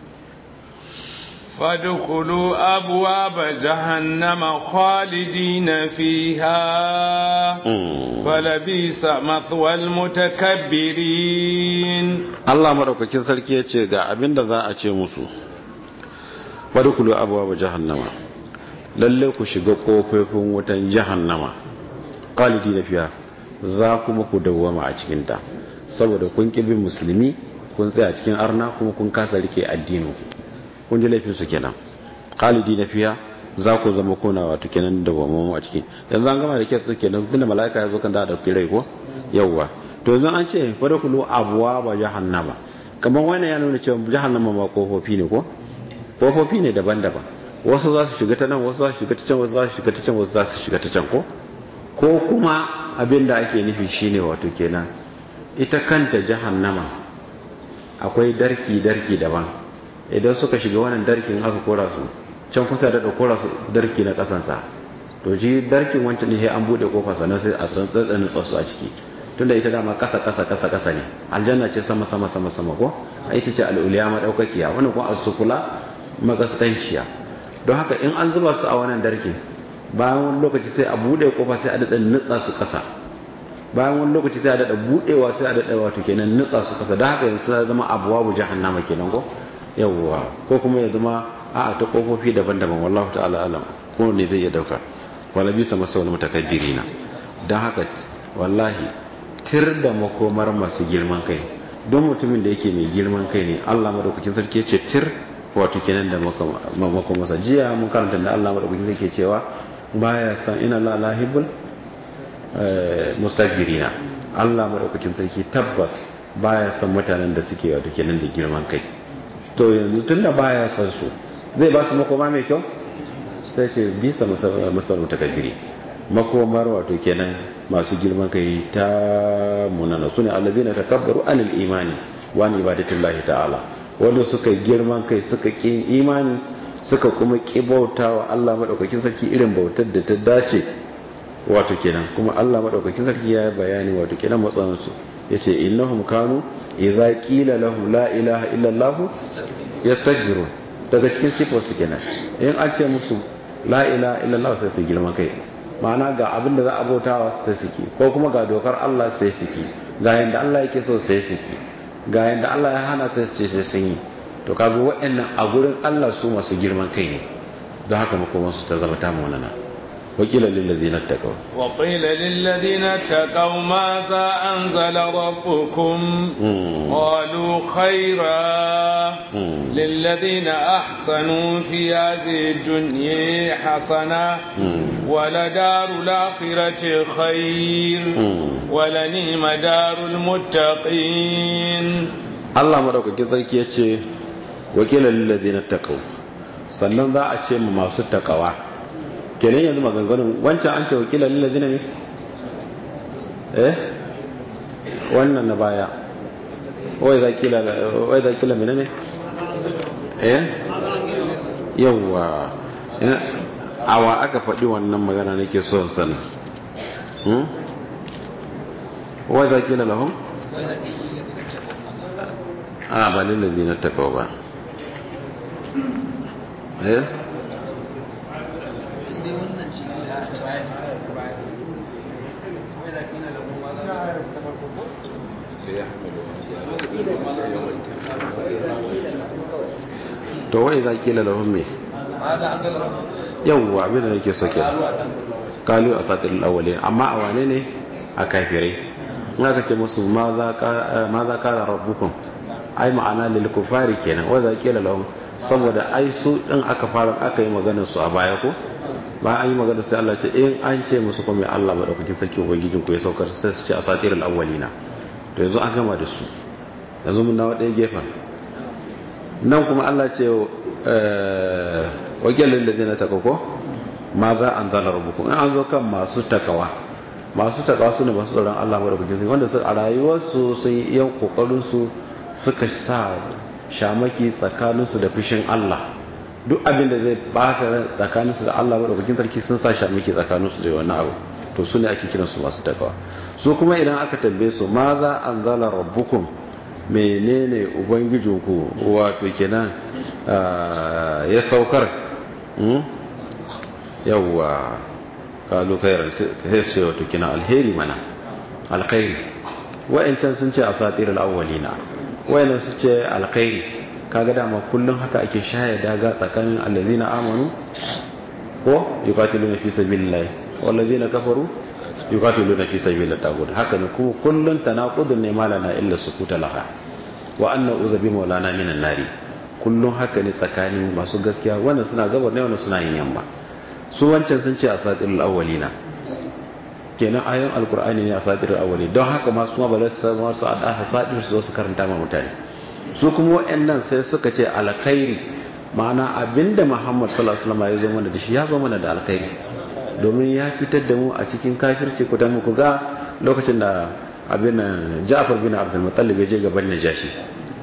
فادخلوا أبواب جهنم خالدين فيها فلبيس مثوى المتكبرين Allah madaukakin sarki ya ce ga abin da za a ce musu fadkhulu abwaaba jahannama lalle ku shiga kofofin wutan jahannama khalidina fiha za kuma ku dawwama a cikin ta saboda kun bin musulmi kun tsaya cikin arna kuma kun kasa rike addinin kun ji laifin su kenan khalidi na fiya za ku zama kuna wato kenan da wamamu a ciki yanzu an gama da ke su kenan tunda mala'ika ya zo kan da dauki rai ko yawwa to yanzu an ce fara kulu abuwa ba jahannama kamar wannan ya nuna cewa jahannama ma kofofi ne ko kofofi ne daban-daban wasu za su shiga ta nan wasu za su shiga ta can wasu za su shiga ta can wasu za su shiga ta can ko ko kuma abin da ake nufi shine wato kenan ita kanta jahannama akwai darki-darki daban idan suka shiga wannan darkin aka kora su can kusa da kora su darki na kasansa to ji darkin wancan ne an bude kofa sannan sai a san tsatsanin tsatsu a ciki tunda ita dama kasa kasa kasa kasa ne aljanna ce sama sama sama sama ko a ita ce al'uliya madaukakiya wani kuma asukula magaskanciya don haka in an zuba su a wannan darkin bayan wani lokaci sai a bude kofa sai a daɗa nutsa su kasa bayan wani lokaci sai a daɗa budewa sai a daɗa wato kenan nutsa su kasa da haka yanzu sai zama abuwa bu jahannama kenan ko yawwa ko kuma ya zama a ta kofofi daban-daban wallahu ta'ala alam ko ne zai iya dauka wala bisa masa wani mutakabbirina don haka wallahi tir da makomar masu girman kai don mutumin da yake mai girman kai ne Allah madaukakin sarki ya ce tir wato kenan da makomarsa jiya mun karanta da Allah madaukakin sarki cewa baya san ina la lahibul mustakbirina Allah madaukakin sarki tabbas baya san mutanen da suke wato kenan da girman kai to yanzu tun da baya san su zai ba su makoma mai kyau sai ce bisa masarar takabiri makomar wato kenan masu girman kai ta munana su ne allazi na takabbaru anil imani wa ni ibadatullahi ta'ala wanda suka girman kai suka ƙi imani suka kuma ƙi bauta wa Allah maɗaukakin sarki irin bautar da ta dace wato kenan kuma Allah maɗaukakin sarki ya bayani wato kenan matsanansu ya ce innahum kanu idza qila lahum la ilaha illa allah yastakbirun daga cikin sifar su kenan in an ce musu la ilaha illa allah sai su girman kai ma'ana ga abin da za a bautawa sai su ki ko kuma ga dokar Allah sai su ki ga yanda Allah yake so sai su ki ga yanda Allah ya hana sai su ce sai sun yi to kaga waɗannan a gurin Allah su masu girman kai ne don haka makoman su ta zama ta munana وقيل للذين اتقوا وقيل للذين اتقوا ماذا أنزل ربكم قالوا خيرا للذين أحسنوا في هذه الدنيا حسنة ولدار الآخرة خير ولنعم دار المتقين Allah madaukakin sarki ya ce wakilan lillazina taqaw sannan za a ce mu masu takawa kenan yanzu maganganun wancan an ce wakilan lillazina ne eh wannan na baya wai za kila wai za kila menene eh yawa awa aka faɗi wannan magana nake so sana hmm wai za kila lahum a ba lillazina taqaw ba eh to wai za kila lahum me yawwa abin da nake so kenan kalu a satil awwalin amma a wane ne a kafirai in aka ce musu ma za ka rabbukum ai ma'ana lil kufari kenan wa za kila lahum saboda ai su din aka fara aka yi maganar su a baya ko ba an yi maganar sai Allah ce in an ce musu kuma Allah madaukakin sarki ubangijin ku ya saukar sai su ce asatirul awwalina to yanzu an gama da su yanzu mun dawo ɗaya gefen nan kuma Allah ce wakilin da zina takako ma za an zana rubuku in an zo kan masu takawa masu takawa su ne masu tsoron Allah madaukakin sarki wanda a rayuwarsu sun yi iya kokarinsu suka sa shamaki tsakaninsu da fushin Allah duk abin da zai bata tsakaninsu da Allah madaukakin sarki sun sa shamaki tsakaninsu da wani abu to su ne ake kiransu masu takawa su kuma idan aka tambaye su ma za an zala rabbukum menene ubangijinku wato kenan ya saukar yawwa kalu kairar sai su wato kenan alheri mana alkhairi wa'ancan sun ce asatirul awwalina wayannan su ce alkhairi kaga dama kullum haka ake shaya daga tsakanin allazina amanu ko yuqatiluna fi sabilillah wallazina kafaru yuqatiluna fi sabilillah tagut haka ne kuma kullun tanaqudun ne malana illa sukuta laha wa anna uzabi maulana minan nari kullun haka ne tsakanin masu gaskiya wannan suna gabar ne wannan suna yin yamma su wancan sun ce asatirul awwalina kenan ayoyin alkur'ani ne asatirul awwali don haka ma su ma ba za su samu su asatir su su karanta ma mutane su kuma waɗannan sai suka ce alkhairi ma'ana abinda muhammad sallallahu alaihi wasallam ya zo mana da shi ya zo mana da alkhairi domin ya fitar da mu a cikin kafirci ku dan ku ga lokacin da abin Ja'far bin Abdul Muttalib ya je gaban Najashi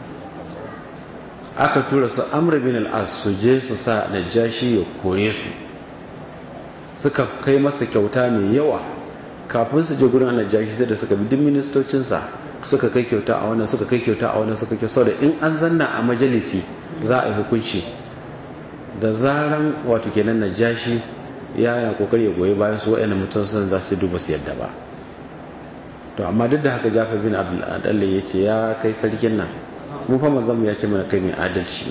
aka tura su Amr bin al-As su je su sa Najashi ya kore su suka kai masa kyauta mai yawa kafin su je gurin Najashi sai da suka bi duk ministocinsa suka kai kyauta a wannan suka kai kyauta a wannan suka kai saboda in an zanna a majalisi za a yi hukunci da zaran wato kenan Najashi ya yana kokari ya goyi bayan su wa'annan mutum sun za su duba su yadda ba to amma duk da haka Jafar bin Abdul Adalla ya ce ya kai sarkin nan mu fa manzon ya ce mana kai mai adalci ne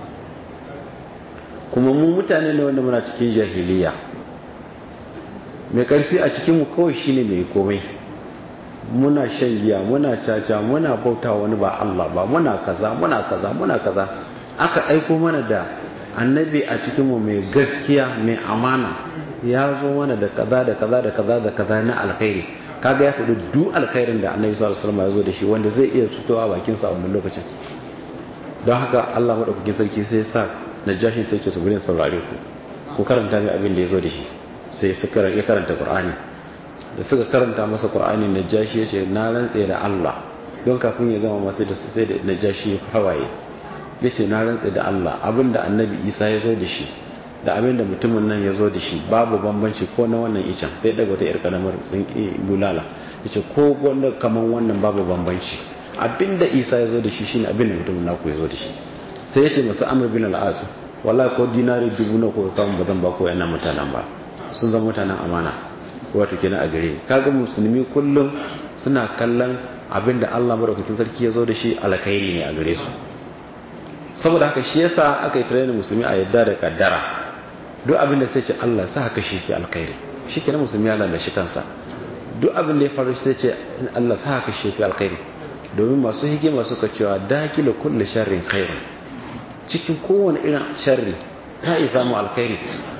kuma mu mutane ne wanda muna cikin jahiliya mai karfi a cikin mu kawai shine mai komai muna shan giya muna caca muna bauta wani ba Allah ba muna kaza muna kaza muna kaza aka aiko mana da annabi a cikin mu mai gaskiya mai amana ya zo mana da kaza da kaza da kaza da kaza na alkhairi kaga ya faɗi duk alkhairin da annabi sallallahu alaihi wasallam ya zo da shi wanda zai iya fitowa bakin sa a wannan lokacin don haka Allah madaukakin sarki sai ya sa najashi sai ce su gurin saurare ku ku karanta mai abin da ya zo da shi sai su ya karanta qur'ani da suka karanta masa qur'ani najashi ya ce na rantse da Allah don kafin ya gama masu da sai da najashi hawaye ya ce na rantse da Allah abin da annabi isa ya zo da shi da abin da mutumin nan ya zo da shi babu bambanci ko na wannan icen sai daga wata 'yar karamar tsinki bulala ya ce ko wanda kamar wannan babu bambanci abin da isa ya zo da shi shine abin da mutumin naku ya zo da shi sai ya ce masu amur bin al'asu wallahi ko dinari dubu na ko kamun ba zan ba ko yana mutanen ba sun zama mutanen amana wato kenan a gare kaga musulmi kullum suna kallon abin da Allah madaukakin sarki ya zo da shi alkhairi ne a gare su saboda haka shi yasa aka yi training musulmi a yadda da kaddara duk abin da sai ce Allah sa haka shi ke alkhairi shi ke na musulmi ya lalashi kansa duk abin da ya faru sai ce Allah sa haka shi ke alkhairi domin masu hikima suka cewa dakila kulle sharrin khairun cikin kowane irin sharri za a iya samu alkhairi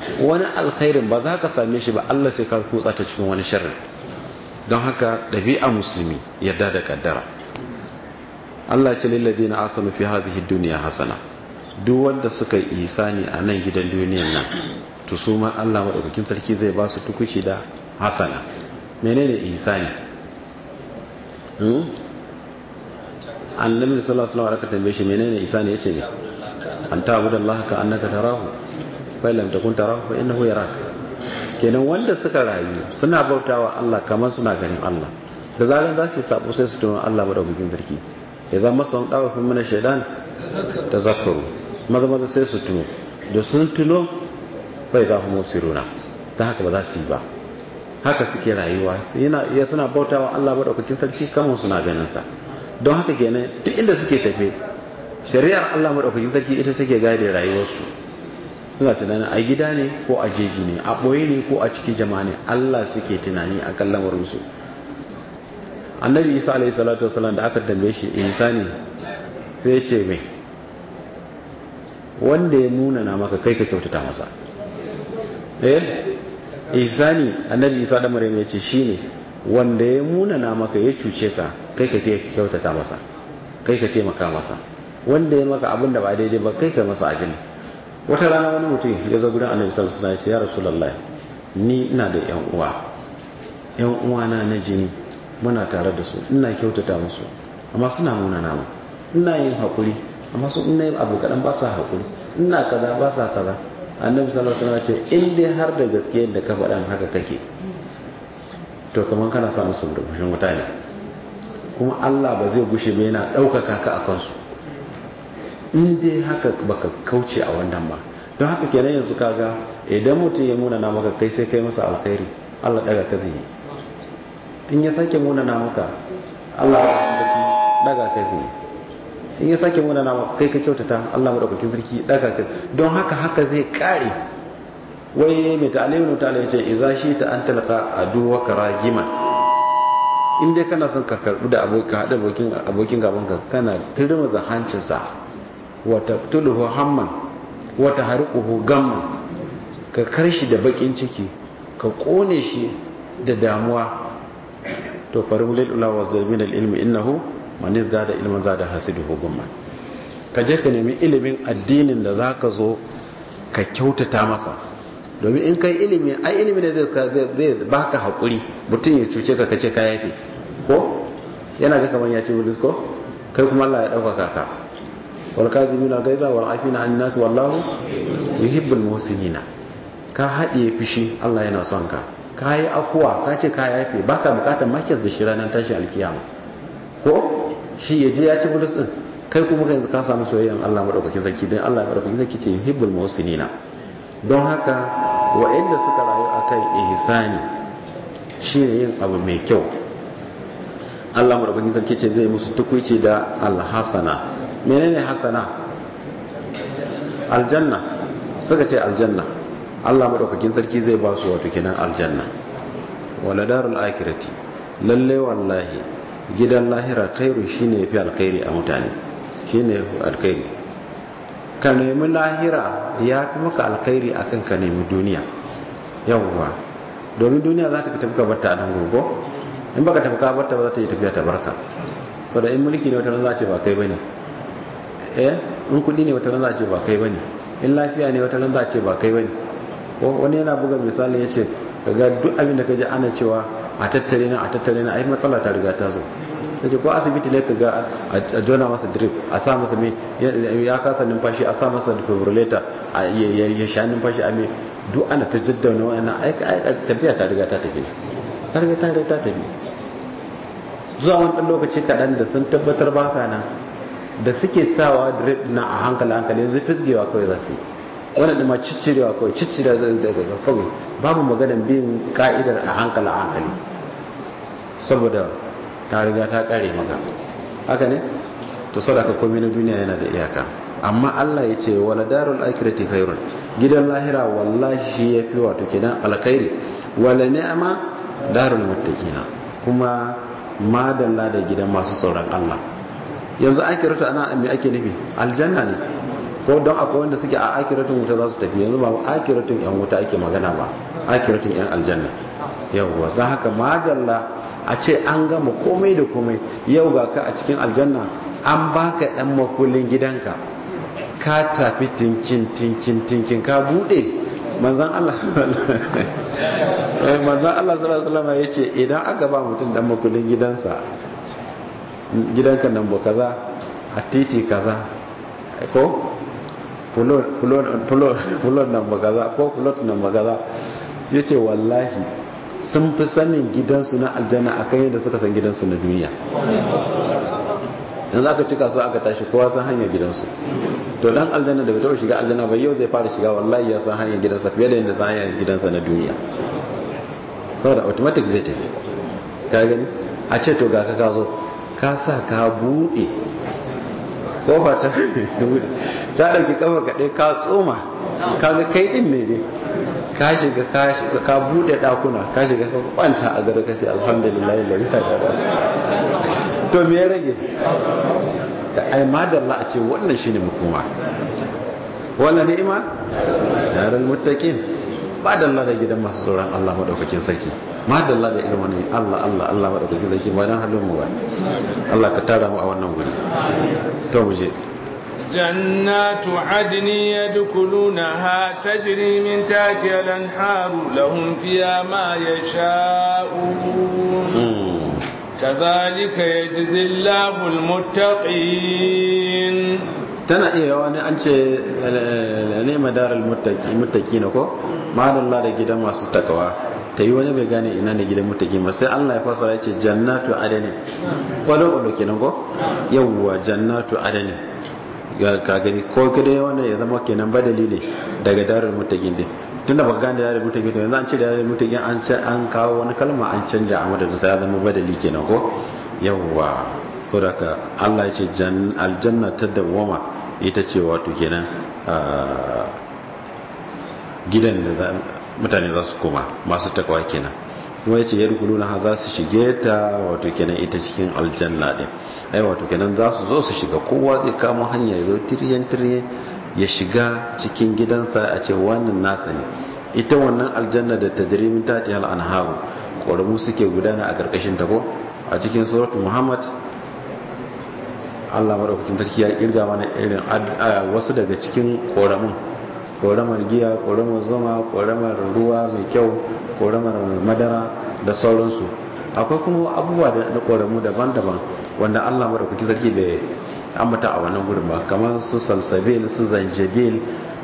wani alkhairin ba za ka same shi ba Allah sai ka kutsa ta cikin wani sharri don haka ɗabi'a musulmi yadda da kaddara Allah ce lillazi na asanu fi hadhihi dunya hasana duk wanda suka yi isani a nan gidan duniyan nan to su ma Allah madaukakin sarki zai ba su tukuci da hasana menene ihsani hmm annabi sallallahu alaihi wasallam aka tambaye shi menene ihsani yace ne an ta'budu Allah ka annaka tarahu fa lam takun tarahu fa innahu yaraka kenan wanda suka rayu suna bautawa Allah kamar suna ganin Allah da zaran za su sabo sai su tuno Allah madaukakin sarki ya zama sun dawo fi mana shaidan tazakkaru maza maza sai su tuno da sun tuno bai za mu siruna ta haka ba za su yi ba haka suke rayuwa yana iya suna bautawa Allah madaukakin sarki kamar suna ganin sa don haka kenan duk inda suke tafe shari'ar Allah madaukakin sarki ita take gade rayuwarsu suna tunanin a gida ne ko a jeji ne a ɓoye ne ko a cikin jama'a ne Allah suke tunani a kan lamarinsu annabi isa alaihi salatu wasalam da aka tambaye shi insani sai ya ce mai wanda ya nuna na maka kai ka kyautata masa eh ihsani annabi isa da maryam ya ce shine wanda ya muna na maka ya cuce ka kai ka kyautata masa kai ka taimaka masa wanda ya maka abin da ba daidai ba kai ka masa ajin wata rana wani mutum ya zo gudan annabi sallallahu alaihi wasallam ya ce ya rasulullahi ni ina da yan uwa yan uwana na jini muna tare da su ina kyautata musu amma suna muna na mu ina yin hakuri amma su ina yin abu kadan ba sa hakuri ina kaza ba sa kaza annabi sallallahu alaihi wasallam ce in dai har da gaske da ka faɗan haka kake to kaman kana sa musu rubushin wuta ne kuma Allah ba zai gushe ba yana ɗaukaka ka a kansu in dai haka baka kauce a wannan ba don haka kenan yanzu kaga idan mutum ya muna na maka kai sai kai masa alkhairi Allah daga ka zai in ya sake muna na maka Allah daga ka zai in ya sake muna nama kai ka kyautata Allah madaukakin sarki daga ka don haka haka zai kare wai mai ta'alimin ta'ala yace idza shi ta an talqa aduwa karagiman in dai kana son ka karbu da abokin hada abokin abokin gaban ka kana turma zahancin sa wa taqtuluhu hamman wa tahriquhu gamman ka karshi da bakin ciki ka kone shi da damuwa to farimulil ula wasdal al ilmi innahu man da ilman zada hasiduhu gumman ka je ka nemi ilimin addinin da zaka zo ka kyautata masa domin in kai ilimi ai ilimi ne zai zai baka hakuri mutum ya cuce ka kace ka yafe ko yana ga kaman ya ci bulis ko kai kuma Allah ya dauka ka wal kazimina gaiza wal afina an nas wallahu yuhibbul muhsinina ka haɗiye fishi Allah yana son ka ka yi akuwa ka ce ka yafe baka bukatar makis da shi ranar tashin alkiyama ko shi ya je ya ci bulus din kai kuma yanzu ka samu soyayyan Allah madaukakin sarki dan Allah madaukakin sarki ce hibbul muhsinina don haka wa'anda suka rayu akan ihsani shine yin abu mai kyau Allah madaukakin sarki ce zai musu tukuici da alhasana menene hasana aljanna suka ce aljanna Allah madaukakin sarki zai ba su wato kenan aljanna wala darul akhirati lalle wallahi gidan lahira khairu shine yafi alkhairi a mutane shine alkhairi ka nemi lahira ya fi maka alkhairi akan ka nemi duniya yawwa domin duniya za ta ka tafi ka barta a nan gogo in baka tafi ka barta ba za ta yi tafiya ta barka so da in mulki ne wata ran za ce ba kai bane eh in kudi ne wata ran za ce ba kai bane in lafiya ne wata ran za ce ba kai bane ko wani yana buga misali ya ce kaga duk abin da ka ji ana cewa a tattare na a tattare na ai matsala ta riga ta zo ta ce ko asibiti ne ka ga a jona masa drip a sa masa mai ya kasa numfashi a sa masa defibrillator a ya sha numfashi a mai duk ana ta jaddauna wa'annan aika tafiya ta riga ta tafi ta riga ta riga ta tafi zuwa wani ɗan lokaci kaɗan da sun tabbatar baka nan da suke sawa drip na a hankali hankali yanzu fisgewa kawai za su yi wannan da ma ciccirewa kawai ciccirewa zai daga kawai babu maganan bin ka'idar a hankali a hankali saboda ta riga ta kare maka haka ne to sadaka komai na duniya yana da iyaka amma Allah ya ce wala darul akhirati khairun gidan lahira wallahi shi yafi wato kenan alkhairi wala ni'ma darul muttaqina kuma madalla da gidan masu tsoron Allah yanzu akiratu ana me ake nufi aljanna ne ko don akwai wanda suke a akiratun wuta za su tafi yanzu ba akiratun yan wuta ake magana ba akiratun yan aljanna yawwa don haka madalla a ce an gama komai da komai yau ga ka a cikin aljanna an baka dan makullin gidanka ka tafi tinkin tinkin tinkin ka bude manzan Allah manzan Allah sallallahu alaihi wasallam yace idan aka ba mutum dan makullin gidansa gidanka nan ba kaza a titi kaza ko fulon nan ba kaza ko fulot nan ba kaza yace wallahi sun fi sanin gidansu na aljanna akan yadda suka san gidansu na duniya yanzu aka cika su aka tashi kowa san hanyar gidansu to dan aljanna da bai taɓa shiga aljanna ba yau zai fara shiga wallahi ya san hanyar gidansa fiye da yadda san hanyar gidansa na duniya saboda automatic zai tafi ka gani a ce to ga ka ka zo ka sa ka buɗe ko ba ta buɗe ta ɗauki kafa kaɗai ka tsoma ka ga kai ɗin ne dai ka shiga ka buɗe ɗakuna ka shiga ka kwanta a gari ka ce alhamdulillah lalai da to me ya rage ai madalla a ce wannan shine makoma wannan ni'ima yaran muttaqin madalla da gidan masu tsoron Allah madaukakin sarki madalla da irin wani Allah Allah Allah madaukakin sarki ba dan halin mu ba Allah ka tara mu a wannan guri to mu je جنات عدن يدخلونها تجري من تحتها الانهار لهم فيها ما يشاءون كذلك يجزي الله المتقين tana iya wani an ce ne madarar mutaki na ko madalla da gidan masu takawa ta yi wani bai gane ina ne gidan mutaki ba sai Allah ya fasara ya ce jannatu adani kwallo kwallo kenan ko yawwa jannatu adani ka gani ko kada wannan ya zama kenan badali ne daga darar mutakin din tunda baka gane darar mutakin to yanzu an ce darar mutakin an ce an kawo wani kalma an canja a madadin sa ya zama badali kenan ko yawwa saboda ka Allah ya ce aljanna ta dawwama ita ce wato kenan gidan da mutane za su koma masu takwa kenan kuma ya ce ya rukunu na za su shige ta wato kenan ita cikin aljanna din ai wato kenan za su zo su shiga kowa zai kama hanya ya zo tiryan tiryan ya shiga cikin gidansa a ce wannan nasa ne ita wannan aljanna da tajrimin tati hal anharu ƙoramu suke gudana a ƙarƙashin ta ko a cikin suratul muhammad Allah madaukakin sarki ya kirga mana irin wasu daga cikin ƙoramun ƙoramar giya ƙoramar zuma ƙoramar ruwa mai kyau ƙoramar madara da sauransu akwai kuma abubuwa da ƙoramu daban-daban wanda Allah madaukakin sarki bai ambata a wannan gurin ba kamar su salsabil su zanjabil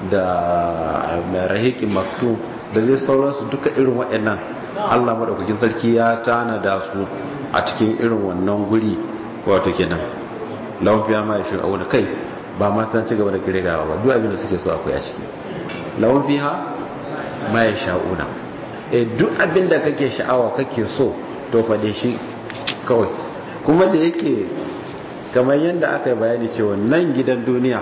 da rahiqin maktum da dai sauransu duka irin waɗannan Allah madaukakin sarki ya tana da su a cikin irin wannan guri wato kenan lawan fiya ma shi auna kai ba ma san ci gaba da kiregawa ba duk abin da suke so akwai a ciki lawan fiha ma ya sha'una eh duk abin da kake sha'awa kake so to fade shi kawai kuma da yake kamar yadda aka yi bayani cewa nan gidan duniya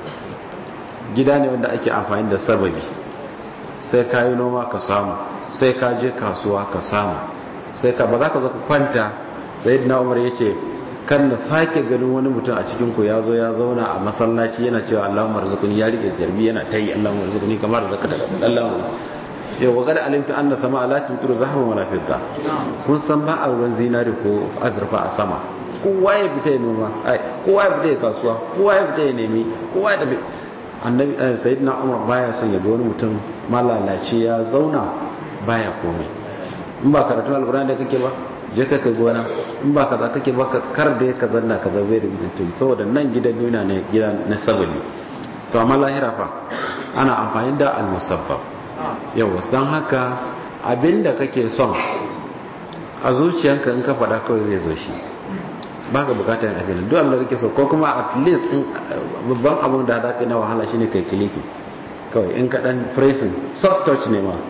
gida ne wanda ake amfani da sababi sai ka yi noma ka samu sai ka je kasuwa ka samu sai ka ba za ka zo ka kwanta sai na umar ya ce kan na sake ganin wani mutum a cikin ku ya zo ya zauna a masallaci yana cewa Allahumma rizquni ya rike zarbi yana tayi Allahumma rizquni kamar zakata Allahumma yau wa kada alimtu anna sama ala tutur zahaban wala fidda kun san ba a ruwan zinari ko azurfa a sama kowa ya fita ya noma ai kowa ya fita ya kasuwa kowa ya fita ya nemi kowa ya tafi annabi sayyidina umar baya son ya ga wani mutum malalaci ya zauna baya komai in ba karatu alqur'ani da kake ba je ka kai gona in ba kaza kake ba kar da ka zanna ka zabe da mutum saboda nan gidan duniya ne gidan na sabali to amma lahira fa ana amfani da al-musabbab yawa don haka abinda kake son a zuciyanka in ka faɗa kawai zai zo shi ba ka bukatar yin abin duk abinda kake so ko kuma at least babban abin da za ka yi na wahala shine kai kiliki kawai in ka ɗan pressing soft touch ne ma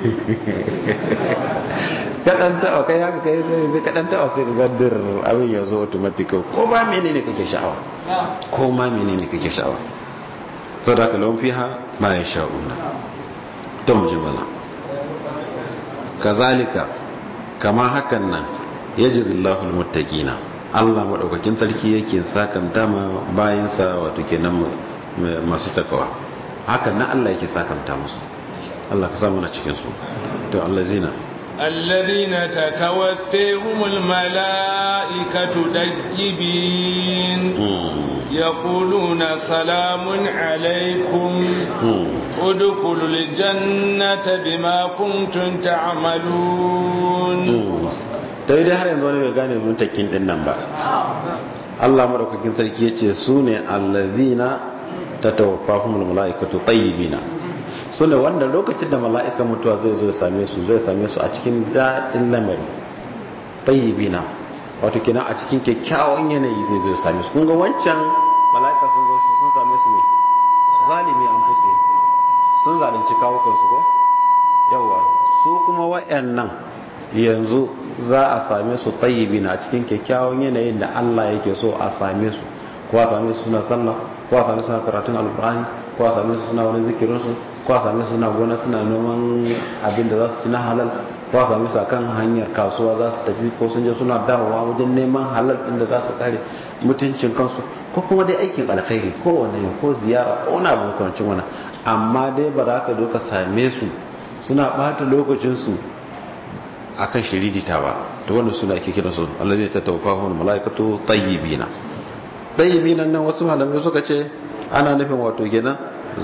kaɗan tawa kai haka kai sai kaɗan tawa sai ka gaddar abin ya zo automatic ko ba menene kake sha'awa ko ma menene kake sha'awa sadaka lawan fiha ma ya sha'una to mu jimala kazalika kama hakan nan yajzillahu almuttaqina Allah madaukakin sarki yake sakan dama bayan sa wato kenan masu takawa hakan na Allah yake sakamta musu Allah ka samu na cikin su to allazina الذين تتوفيهم الملائكة دجبين يقولون سلام عليكم ادخلوا الجنة بما كنتم تعملون dai dai har yanzu wani bai gane muntakin din nan ba Allah madaukakin sarki yace su ne allazina tatawaffahumul malaikatu tayyibina su ne wanda lokacin da mala'ikan mutuwa zai zo same su zai same su a cikin daɗin lamari tayyibina wato kenan a cikin kyakkyawan yanayi zai zo same su kun ga wancan mala'ika sun zo sun same su ne zalimi an fusi sun zalunci kawukan su ko yawa su kuma wayannan yanzu za a same su tayyibina a cikin kyakkyawan yanayin da Allah yake so a same su ko a same su suna sallah ko a same su suna karatun alkur'ani ko a same su suna wani zikirin su ko a same su suna gona suna noman abin da za su ci na halal ko a same su akan hanyar kasuwa za su tafi ko sun je suna dawowa wajen neman halal din da za su kare mutuncin kansu ko kuma dai aikin alkhairi ko wani ko ziyara ko na abu makamancin wannan amma dai ba za ka zo ka same su suna bata lokacin su akan shiridita ba to wannan suna ake kira su allazi tatawaffahu malaikatu tayyibina tayyibina nan wasu malamai suka ce ana nufin wato kenan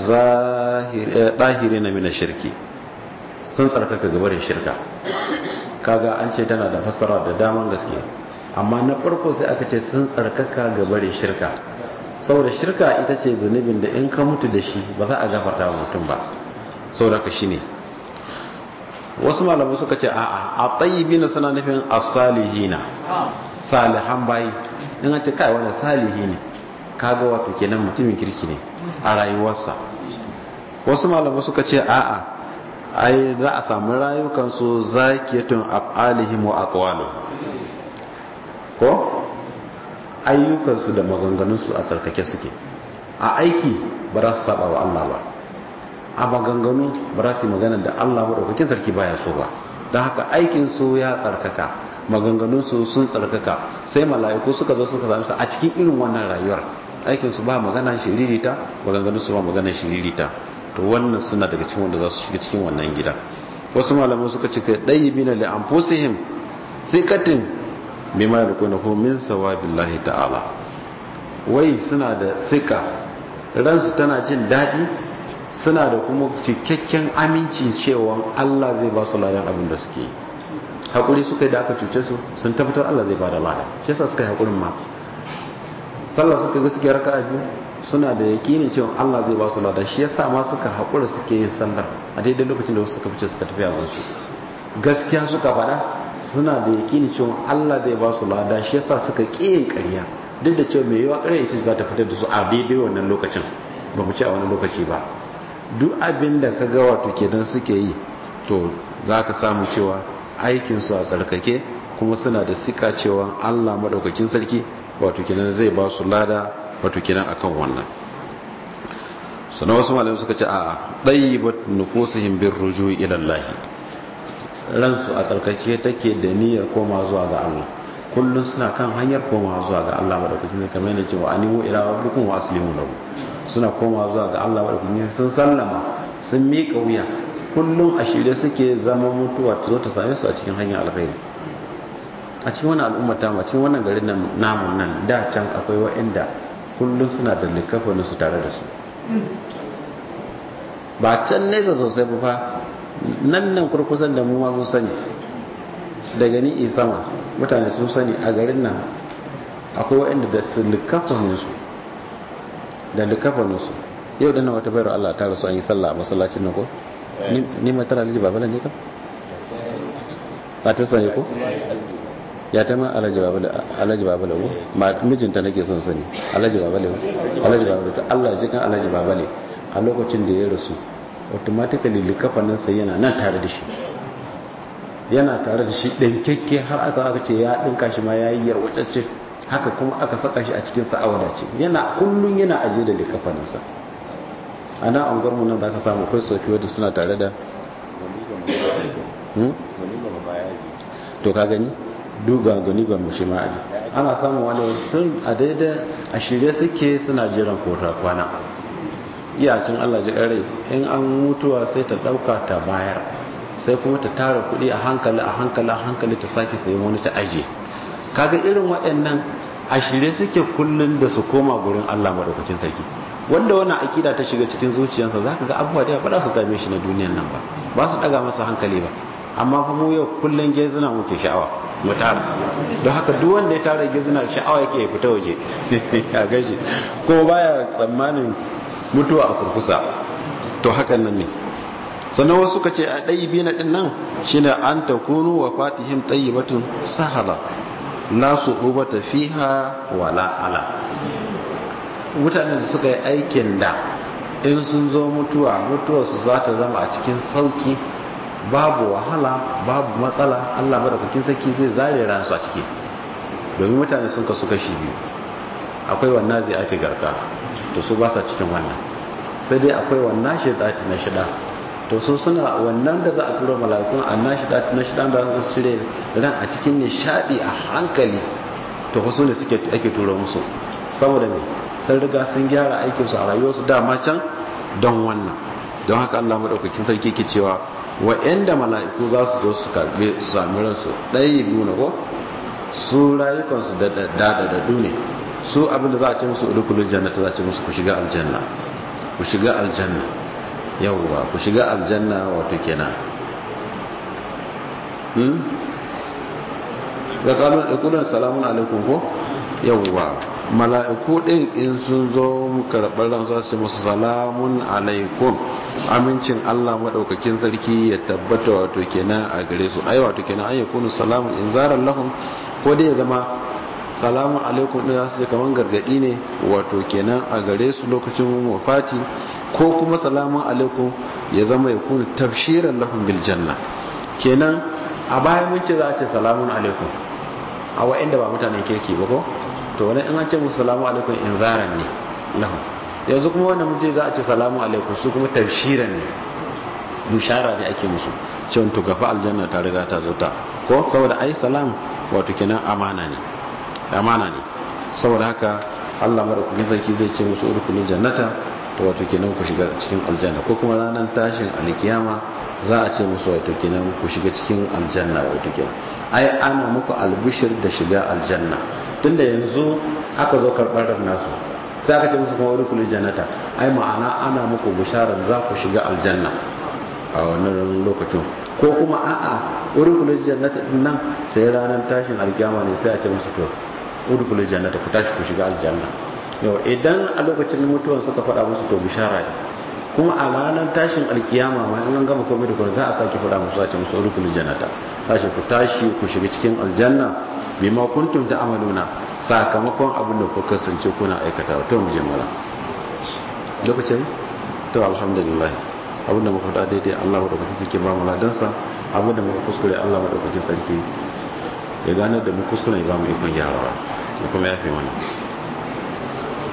zahiri na mina shirki sun tsarkaka gabarin shirka kaga an ce tana da fassara da daman gaske amma na farko sai aka ce sun tsarkaka gabarin shirka saboda shirka ita ce zunubin da in ka mutu da shi ba za a gafarta wa mutum ba saboda ka shine wasu malamai suka ce a'a a tayyibina suna nufin as-salihina salihan bayi in an ce kai wani salihi ne kaga wato kenan mutumin kirki ne a rayuwarsa wasu malamai suka ce a'a ai za a samu rayukansu zakiyatun af'alihim wa aqwaluhum ko ayyukansu da maganganunsu a sarkake suke a aiki ba za su saba wa Allah ba a maganganu ba za su yi magana da Allah maɗaukakin sarki baya so ba don haka aikinsu ya tsarkaka maganganunsu sun tsarkaka sai mala'iku suka zo suka sami su a cikin irin wannan rayuwar aikinsu ba magana shiririta maganganunsu ba magana shiririta to wannan suna daga cikin wanda za su shiga cikin wannan gida wasu malamai suka ce kai ɗayi bina li anfusihim thiqatin bima yakunuhu min sawabillahi ta'ala wai suna da sika ransu tana jin daɗi suna da kuma cikakken amincin cewa Allah zai ba su ladan abin da suke yi haƙuri suka yi da aka cuce su sun tabbatar Allah zai ba da lada shi yasa suka yi haƙurin ma sallah suka ga suke raka biyu suna da yakinin cewa Allah zai ba su lada shi yasa ma suka haƙura suke yin sallar a daidai lokacin da wasu suka fice suka tafi a su gaskiya suka faɗa suna da yakinin cewa Allah zai ba su lada shi yasa suka ƙi yin ƙarya duk da cewa mai yawa ƙarya ita za ta fitar da su a daidai wannan lokacin ba mu ce a wani lokaci ba duk abin da ka ga wato kenan suke yi to za ka samu cewa aikinsu a tsarkake kuma suna da sika cewa allah maɗaukakin sarki wato kenan zai ba su lada wato kenan akan wannan sannan wasu malamai suka ce a ɗayi ba nufusuhin bin ruju ilallahi ransu a tsarkake take da niyyar koma zuwa ga allah kullum suna kan hanyar koma zuwa ga allah maɗaukakin sarki kamar yana cewa animu ila rabbikum wa aslimu lahu suna koma zuwa ga Allah maɗaukakin sun sallama sun miƙa wuya kullum a shirye suke zama mutuwa ta zo ta same su a cikin hanyar alkhairi a cikin wani al'umma ta a cikin wannan garin namun nan da can akwai wa'inda kullum suna da likafanin su tare da su ba can nesa sosai ba fa nan nan kurkusan da mu ma mun sani daga ni sama mutane sun sani a garin nan akwai wa'inda da su likafanin su da likafaninsu yau dana wata bayar Allah ta rasu an yi sallah a masallacin nan ko ni mai tara alhaji babala ne ka ba ta sani ko ya ta ma alhaji babala ko ma mijinta nake son sani alhaji babala alhaji babala to Allah ji kan alhaji babala a lokacin da ya rasu automatically likafaninsa yana nan tare da shi yana tare da shi ɗinkekke har aka aka ce ya ɗinka shi ma ya yi yarwacacce haka kuma aka saka shi a cikin sa'awada ce yana kullum yana ajiye da likafaninsa a nan an gwarmu nan za ka samu akwai tsofi wadda suna tare da to ka gani duga gani gwarmu shi ma aji ana samun wani sun a daidai a shirye suke suna jiran kota kwana iyacin Allah ji rai in an mutuwa sai ta dauka ta bayar sai kuma ta tara kuɗi a hankali a hankali a hankali ta sake sayi wani ta aje kaga irin waɗannan a shirye suke kullun da su koma gurin Allah madaukakin sarki wanda wannan akida ta shiga cikin zuciyarsa zaka ga abubuwa da ba za su dame shi na duniyan nan ba ba su daga masa hankali ba amma fa mu yau kullun gezuna muke sha'awa mu tara don haka duk wanda ya tara gezuna sha'awa yake ya fita waje a gashi ko baya tsammanin mutuwa a kurkusa to hakan nan ne sannan wasu ka ce a ɗayi biyu na ɗin nan shi ne an ta kunu wa fatihim ɗayi batun sahala la su ubata fiha wala ala mutanen da suka yi aikin da in sun zo mutuwa mutuwarsu za ta zama a cikin sauki babu wahala babu matsala allah madaukakin sarki zai zare ransu a ciki domin mutane sun kasu kashi biyu akwai wannan zai ake garka to su ba sa cikin wannan sai dai akwai wannan shidati na shida to su suna wannan da za a tura mala'ikun annan shidati na shida da su cire ran a cikin nishadi a hankali to wasu ne suke ake tura musu saboda me sun riga sun gyara aikinsu a rayuwarsu dama can don wannan don haka Allah madaukakin sarki ke cewa wa'anda mala'iku za su zo su karbe su sami ransu ɗaya biyu na ko su rayukansu da dadadadu ne su abinda za a ce musu udukulun jannata za a ce musu ku shiga aljanna ku shiga aljanna yawwa ku shiga aljanna wato kenan hmm da kalon ikulun salamun alaikum ko yawwa mala'iku din in sun zo karɓar ran za su musu salamun alaikum amincin Allah madaukakin sarki ya tabbata wato kenan a gare su ai wato kenan an yakunu salamun inzaran lahum ko dai ya zama salamun alaikum din zasu kaman gargadi ne wato kenan a gare su lokacin wafati ko kuma salamun alaikum ya zama ya kuna tafshiran lahum bil janna kenan a baya mun ce za a ce salamun alaikum a wa'anda ba mutanen kirki ba ko to wani in an ce musu salamu alaikum inzaran ne lahum yanzu kuma wannan mun ce za a ce salamu alaikum su kuma tafshiran ne bushara ne ake musu cewa to gafa aljanna ta riga ta zo ta ko saboda ai salam wato kenan amana ne amana ne saboda haka Allah madaukakin sarki zai ce musu udkhulul jannata wato kenan ku shiga cikin aljanna ko kuma ranar tashin alkiyama za a ce musu wato kenan ku shiga cikin aljanna wato kenan ai ana muku albishir da shiga aljanna tunda yanzu aka zo karɓar ran nasu sai aka ce musu kuma udkhulul jannata ai ma'ana ana muku bisharar za ku shiga aljanna a wannan lokacin ko kuma a'a udkhulul jannata din nan sai ranar tashin alkiyama ne sai a ce musu to udkhulul jannata ku tashi ku shiga aljanna yau idan a lokacin mutuwan suka faɗa musu to bishara ne kuma a ranar tashin alkiyama ma in an gama komai da kuma za a sake faɗa musu a ce musu udkhulul jannata tashi ku tashi ku shiga cikin aljanna bima kuntum ta'maluna sakamakon abin da kuka kasance kuna aikata to mu je mala lokacin to alhamdulillah abin da muka faɗa daidai Allah madaukakin sarki ba mu ladansa abin da muka kuskure Allah madaukakin sarki ya gane da mu kuskure ba mu ikon gyarawa kuma ya fi mana